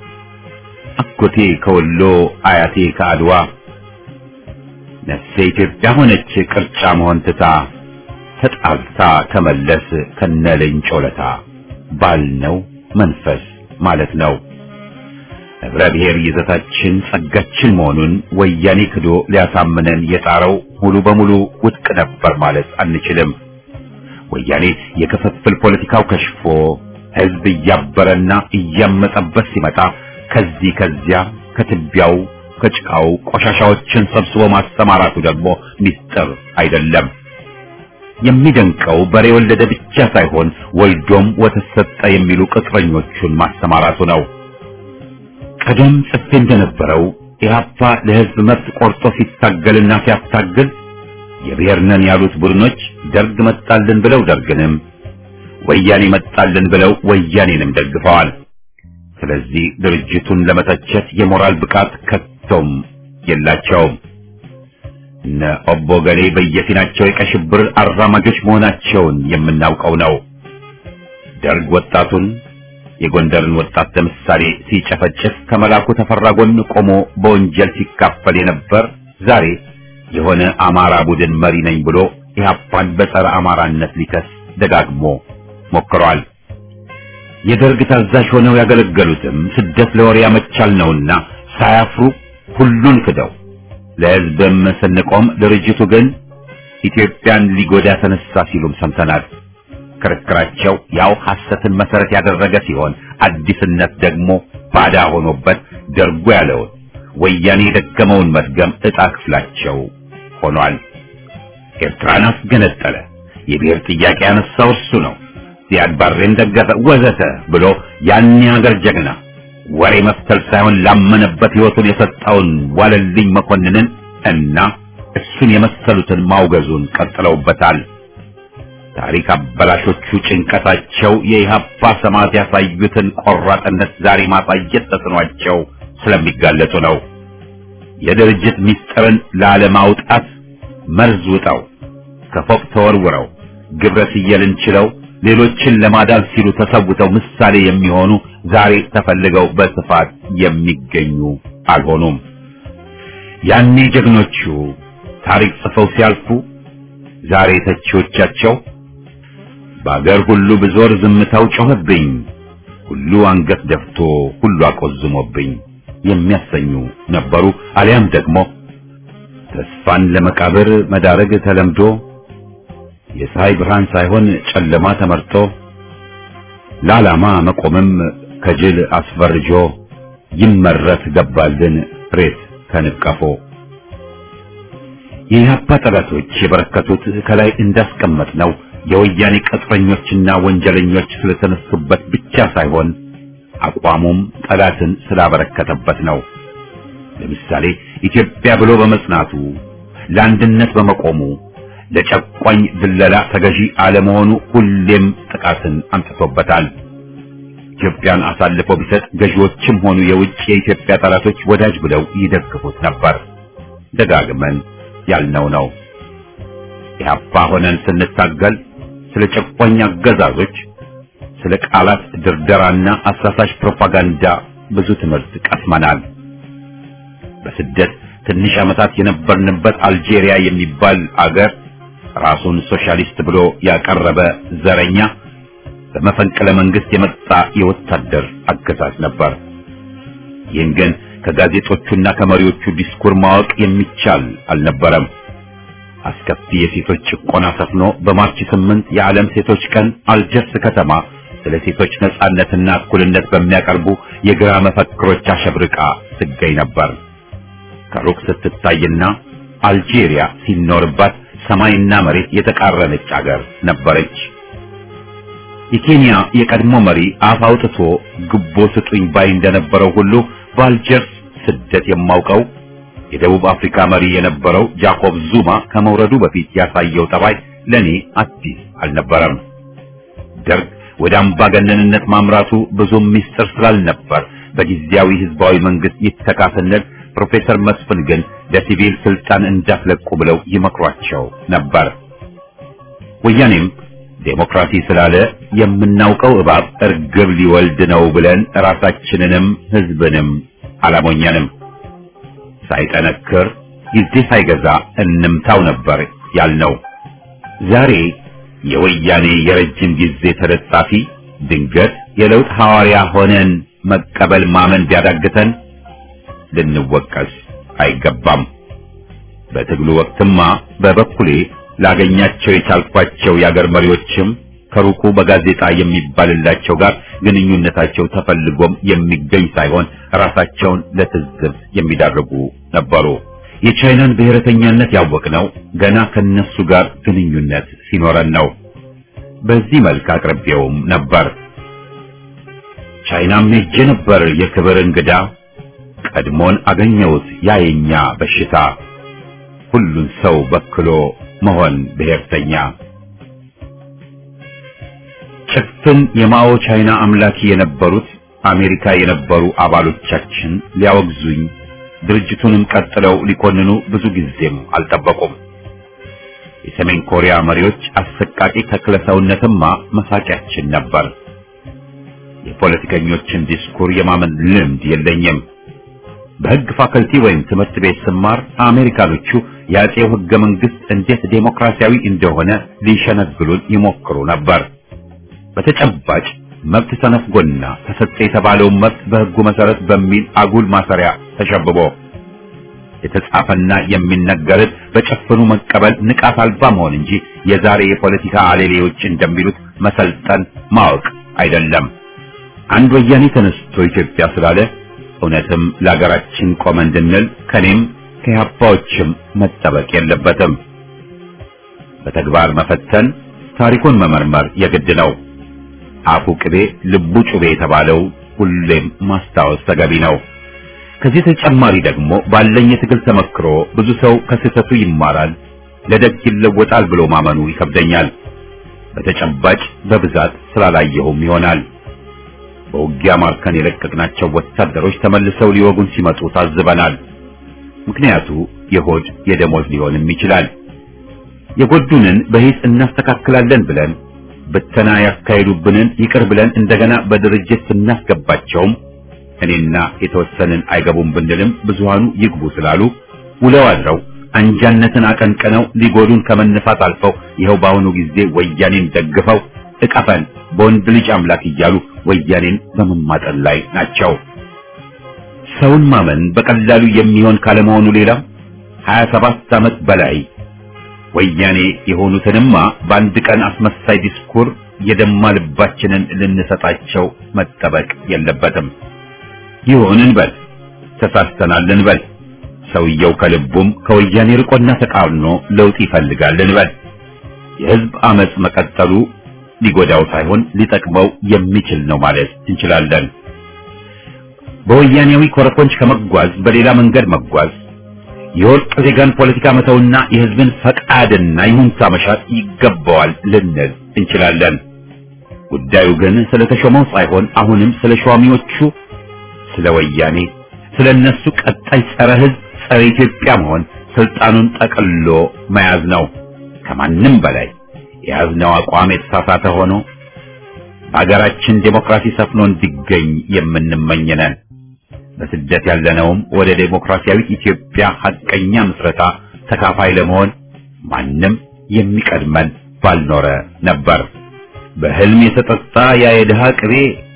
አጎቴ ከወሎ አያቴ ከአድዋ ነፍሴ ኢትዮጵያ ሆነች ቅርጫ መሆን ትታ ተጣልታ ከመለስ ከነለኝ ጮለታ ባልነው መንፈስ ማለት ነው። ህብረ ብሔር ይዘታችን ጸጋችን መሆኑን ወያኔ ክዶ ሊያሳምነን የጣረው ሙሉ በሙሉ ውድቅ ነበር ማለት አንችልም። ወያኔ የክፍፍል ፖለቲካው ከሽፎ ህዝብ እያበረና እያመጠበት ሲመጣ ከዚህ ከዚያ ከትቢያው ከጭቃው ቆሻሻዎችን ሰብስቦ ማሰማራቱ ደግሞ ሚስጥር አይደለም። የሚደንቀው በሬ ወለደ ብቻ ሳይሆን ወልዶም ወተት ሰጠ የሚሉ ቅጥረኞቹን ማሰማራቱ ነው። ቀደም ጽፌ እንደነበረው ኢህአፓ ለህዝብ መብት ቆርጦ ሲታገልና ሲያታግል የብሔር ነን ያሉት ቡድኖች ደርግ መጣልን ብለው ደርግንም ወያኔ መጣልን ብለው ወያኔንም ደግፈዋል። ስለዚህ ድርጅቱን ለመተቸት የሞራል ብቃት ከቶም የላቸውም። እነ ኦቦ ገሌ በየፊናቸው የቀይ ሽብር አራማጆች መሆናቸውን የምናውቀው ነው። ደርግ ወጣቱን የጎንደርን ወጣት ለምሳሌ ሲጨፈጭፍ ከመላኩ ተፈራ ጎን ቆሞ በወንጀል ሲካፈል የነበር ዛሬ የሆነ አማራ ቡድን መሪ ነኝ ብሎ ኢህአፓን በጸረ አማራነት ሊከስ ደጋግሞ ሞክሯል። የደርግ ታዛዥ ሆነው ያገለገሉትም ስደት ለወሬ ያመቻል ነውና ሳያፍሩ ሁሉን ክደው ለህዝብም ስንቆም ድርጅቱ ግን ኢትዮጵያን ሊጎዳ ተነሳ ሲሉም ሰምተናል። ክርክራቸው ያው ሐሰትን መሰረት ያደረገ ሲሆን አዲስነት ደግሞ ባዳ ሆኖበት ደርጎ ያለውን ወያኔ የደገመውን መድገም ዕጣ ክፍላቸው ሆኗል። ኤርትራን አስገነጠለ፣ የብሔር ጥያቄ ያነሳው እሱ ነው፣ ዚያድ ባሬን ደገፈ፣ ወዘተ ብሎ ያን ሀገር ጀግና ወሬ መፍተል ሳይሆን ላመነበት ሕይወቱን የሰጠውን ዋለልኝ መኮንንን እና እሱን የመሰሉትን ማውገዙን ቀጥለውበታል። ታሪክ አበላሾቹ ጭንቀታቸው የኢህአፓ ሰማዕት ያሳዩትን ቆራጥነት ዛሬ ማሳየት ተስኗቸው ስለሚጋለጡ ነው። የድርጅት ምስጢርን ላለማውጣት መርዝ ውጠው ከፎቅ ተወርውረው ግብረ ስየልን ችለው ሌሎችን ለማዳን ሲሉ ተሰውተው ምሳሌ የሚሆኑ ዛሬ ተፈልገው በስፋት የሚገኙ አልሆኑም። ያኔ ጀግኖቹ ታሪክ ጽፈው ሲያልፉ ዛሬ ተቺዎቻቸው በአገር ሁሉ ብዞር ዝምታው ጮኸብኝ፣ ሁሉ አንገት ደፍቶ ሁሉ አቆዝሞብኝ የሚያሰኙ ነበሩ። አሊያም ደግሞ ተስፋን ለመቃብር መዳረግ ተለምዶ የፀሐይ ብርሃን ሳይሆን ጨለማ ተመርጦ ለዓላማ መቆምም ከጅል አስፈርጆ ይመረት ገባልን ሬት ከንቀፎ የኢህአፓ ጠላቶች የበረከቱት ከላይ እንዳስቀመጥ ነው የወያኔ ቅጥረኞችና ወንጀለኞች ስለተነሱበት ብቻ ሳይሆን አቋሙም ጠላትን ስላበረከተበት ነው። ለምሳሌ ኢትዮጵያ ብሎ በመጽናቱ ለአንድነት በመቆሙ ለጨቋኝ ድለላ ተገዢ አለመሆኑ ሁሌም ጥቃትን አምጥቶበታል። ኢትዮጵያን አሳልፎ ቢሰጥ ገዢዎችም ሆኑ የውጭ የኢትዮጵያ ጠላቶች ወዳጅ ብለው ይደግፉት ነበር። ደጋግመን ያልነው ነው። ኢህአፓ ሆነን ስንታገል ስለ ጨቋኝ አገዛዞች፣ ስለ ቃላት ድርደራና አሳሳሽ ፕሮፓጋንዳ ብዙ ትምህርት ቀስመናል። በስደት ትንሽ ዓመታት የነበርንበት አልጄሪያ የሚባል አገር ራሱን ሶሻሊስት ብሎ ያቀረበ ዘረኛ በመፈንቅለ መንግስት የመጣ የወታደር አገዛዝ ነበር። ይህን ግን ከጋዜጦቹና ከመሪዎቹ ዲስኩር ማወቅ የሚቻል አልነበረም። አስከፊ የሴቶች ጭቆና ሰፍኖ በማርች ስምንት የዓለም ሴቶች ቀን አልጀርስ ከተማ ስለ ሴቶች ነጻነትና እኩልነት በሚያቀርቡ የግራ መፈክሮች አሸብርቃ ትገኝ ነበር። ከሩቅ ስትታይና አልጄሪያ ሲኖርባት ሰማይና መሬት የተቃረነች አገር ነበረች። የኬንያ የቀድሞ መሪ አፍ አውጥቶ ግቦ ስጡኝ ባይ እንደነበረው ሁሉ በአልጀርስ ስደት የማውቀው የደቡብ አፍሪካ መሪ የነበረው ጃኮብ ዙማ ከመውረዱ በፊት ያሳየው ጠባይ ለኔ አዲስ አልነበረም። ደርግ ወደ አምባገነንነት ማምራቱ ብዙም ሚስጥር ስላልነበር በጊዜያዊ ህዝባዊ መንግስት ይተካ ስንል ፕሮፌሰር መስፍን ግን ለሲቪል ስልጣን እንዳትለቁ ብለው ይመክሯቸው ነበር። ወያኔም ዴሞክራሲ ስላለ የምናውቀው እባብ እርግብ ሊወልድ ነው ብለን ራሳችንንም ህዝብንም አላሞኘንም። ሳይጠነክር ጊዜ ሳይገዛ እንምታው ነበር ያልነው። ዛሬ የወያኔ የረጅም ጊዜ ተለጣፊ ድንገት የለውጥ ሐዋርያ ሆነን መቀበል ማመን ቢያዳግተን ልንወቀስ አይገባም። በትግሉ ወቅትማ በበኩሌ ላገኛቸው የቻልኳቸው የአገር መሪዎችም ከሩቁ በጋዜጣ የሚባልላቸው ጋር ግንኙነታቸው ተፈልጎም የሚገኝ ሳይሆን ራሳቸውን ለትዝብት የሚዳርጉ ነበሩ። የቻይናን ብሔረተኛነት ያወቅነው ገና ከነሱ ጋር ግንኙነት ሲኖረን ነው። በዚህ መልክ አቅርቤውም ነበር። ቻይናም ሄጄ ነበር የክብር እንግዳ ቀድሞን አገኘሁት ያየኛ በሽታ ሁሉን ሰው በክሎ መሆን ብሔርተኛ ጭፍን የማኦ ቻይና አምላኪ የነበሩት አሜሪካ የነበሩ አባሎቻችን ሊያወግዙኝ ድርጅቱንም ቀጥለው ሊኮንኑ ብዙ ጊዜም አልጠበቁም። የሰሜን ኮሪያ መሪዎች አሰቃቂ ተክለ ሰውነትማ መሳቂያችን ነበር። የፖለቲከኞችን ዲስኩር የማመን ልምድ የለኝም። በሕግ ፋከልቲ ወይም ትምህርት ቤት ስማር አሜሪካኖቹ የአጼው ሕገ መንግስት እንዴት ዴሞክራሲያዊ እንደሆነ ሊሸነግሉን ይሞክሩ ነበር። በተጨባጭ መብት ተነፍጎና ተሰጠ የተባለውን መብት በሕጉ መሰረት በሚል አጉል ማሰሪያ ተሸብቦ የተጻፈና የሚነገርን በጨፍኑ መቀበል ንቃት አልባ መሆን እንጂ የዛሬ የፖለቲካ አሌሌዎች እንደሚሉት መሰልጠን ማወቅ አይደለም። አንድ ወያኔ ተነስቶ ኢትዮጵያ ስላለ እውነትም ለሀገራችን ቆመ እንድንል ከኔም ከያባዎችም መጠበቅ የለበትም። በተግባር መፈተን፣ ታሪኩን መመርመር የግድ ነው። አፉ ቅቤ ልቡ ጩቤ የተባለው ሁሌም ማስታወስ ተገቢ ነው። ከዚህ ተጨማሪ ደግሞ ባለኝ የትግል ተመክሮ ብዙ ሰው ከስህተቱ ይማራል፣ ለደግ ይለወጣል ብሎ ማመኑ ይከብደኛል። በተጨባጭ በብዛት ስላላየሁም ይሆናል። በውጊያ ማርከን የለቀቅናቸው ወታደሮች ተመልሰው ሊወጉን ሲመጡ ታዝበናል። ምክንያቱ የሆድ የደሞዝ ሊሆንም ይችላል። የጎዱንን በሂስ እናስተካክላለን ብለን ብተና ያካሄዱብንን ይቅር ብለን እንደገና በድርጅት ስናስገባቸውም እኔና የተወሰንን አይገቡም ብንልም ብዙሃኑ ይግቡ ስላሉ ውለው አድረው አንጃነትን አቀንቅነው ሊጎዱን ከመነሳት አልፈው ይኸው በአሁኑ ጊዜ ወያኔን ደግፈው እቀፈን በወንድ ልጅ አምላክ እያሉ ወያኔን በመማጠን ላይ ናቸው። ሰውን ማመን በቀላሉ የሚሆን ካለመሆኑ ሌላ 27 ዓመት በላይ ወያኔ የሆኑትንማ በአንድ ቀን አስመሳይ ዲስኩር የደማ ልባችንን ልንሰጣቸው መጠበቅ የለበትም። ይሁን እንበል፣ ተሳስተናል እንበል፣ ሰውየው ከልቡም ከወያኔ ርቆና ተቃርኖ ለውጥ ይፈልጋል እንበል። የህዝብ አመጽ መቀጠሉ ሊጎዳው ሳይሆን ሊጠቅመው የሚችል ነው ማለት እንችላለን። በወያኔያዊ ኮረኮንች ከመጓዝ በሌላ መንገድ መጓዝ የወርቅ ዜጋን ፖለቲካ መተውና የህዝብን ፈቃድና ይሁንታ መሻት ይገባዋል ልንል እንችላለን። ጉዳዩ ግን ስለ ተሾመው ሳይሆን አሁንም ስለ ሿሚዎቹ፣ ስለ ወያኔ፣ ስለ እነሱ ቀጣይ ጸረ ህዝብ፣ ጸረ ኢትዮጵያ መሆን ስልጣኑን ጠቅሎ መያዝ ነው። ከማንም በላይ የያዝነው አቋም የተሳሳተ ሆኖ በሀገራችን ዴሞክራሲ ሰፍኖ እንዲገኝ የምንመኝ ነን። በስደት ያለነውም ወደ ዴሞክራሲያዊት ኢትዮጵያ ሐቀኛ ምስረታ ተካፋይ ለመሆን ማንም የሚቀድመን ባልኖረ ነበር። በህልም የተጠጣ ያ የድሃ ቅቤ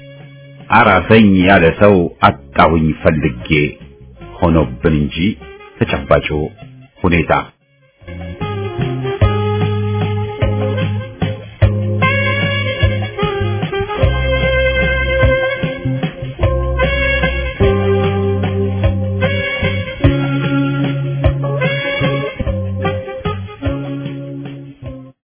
አራሰኝ ያለ ሰው አጣሁኝ ፈልጌ ሆኖብን እንጂ ተጨባጩ ሁኔታ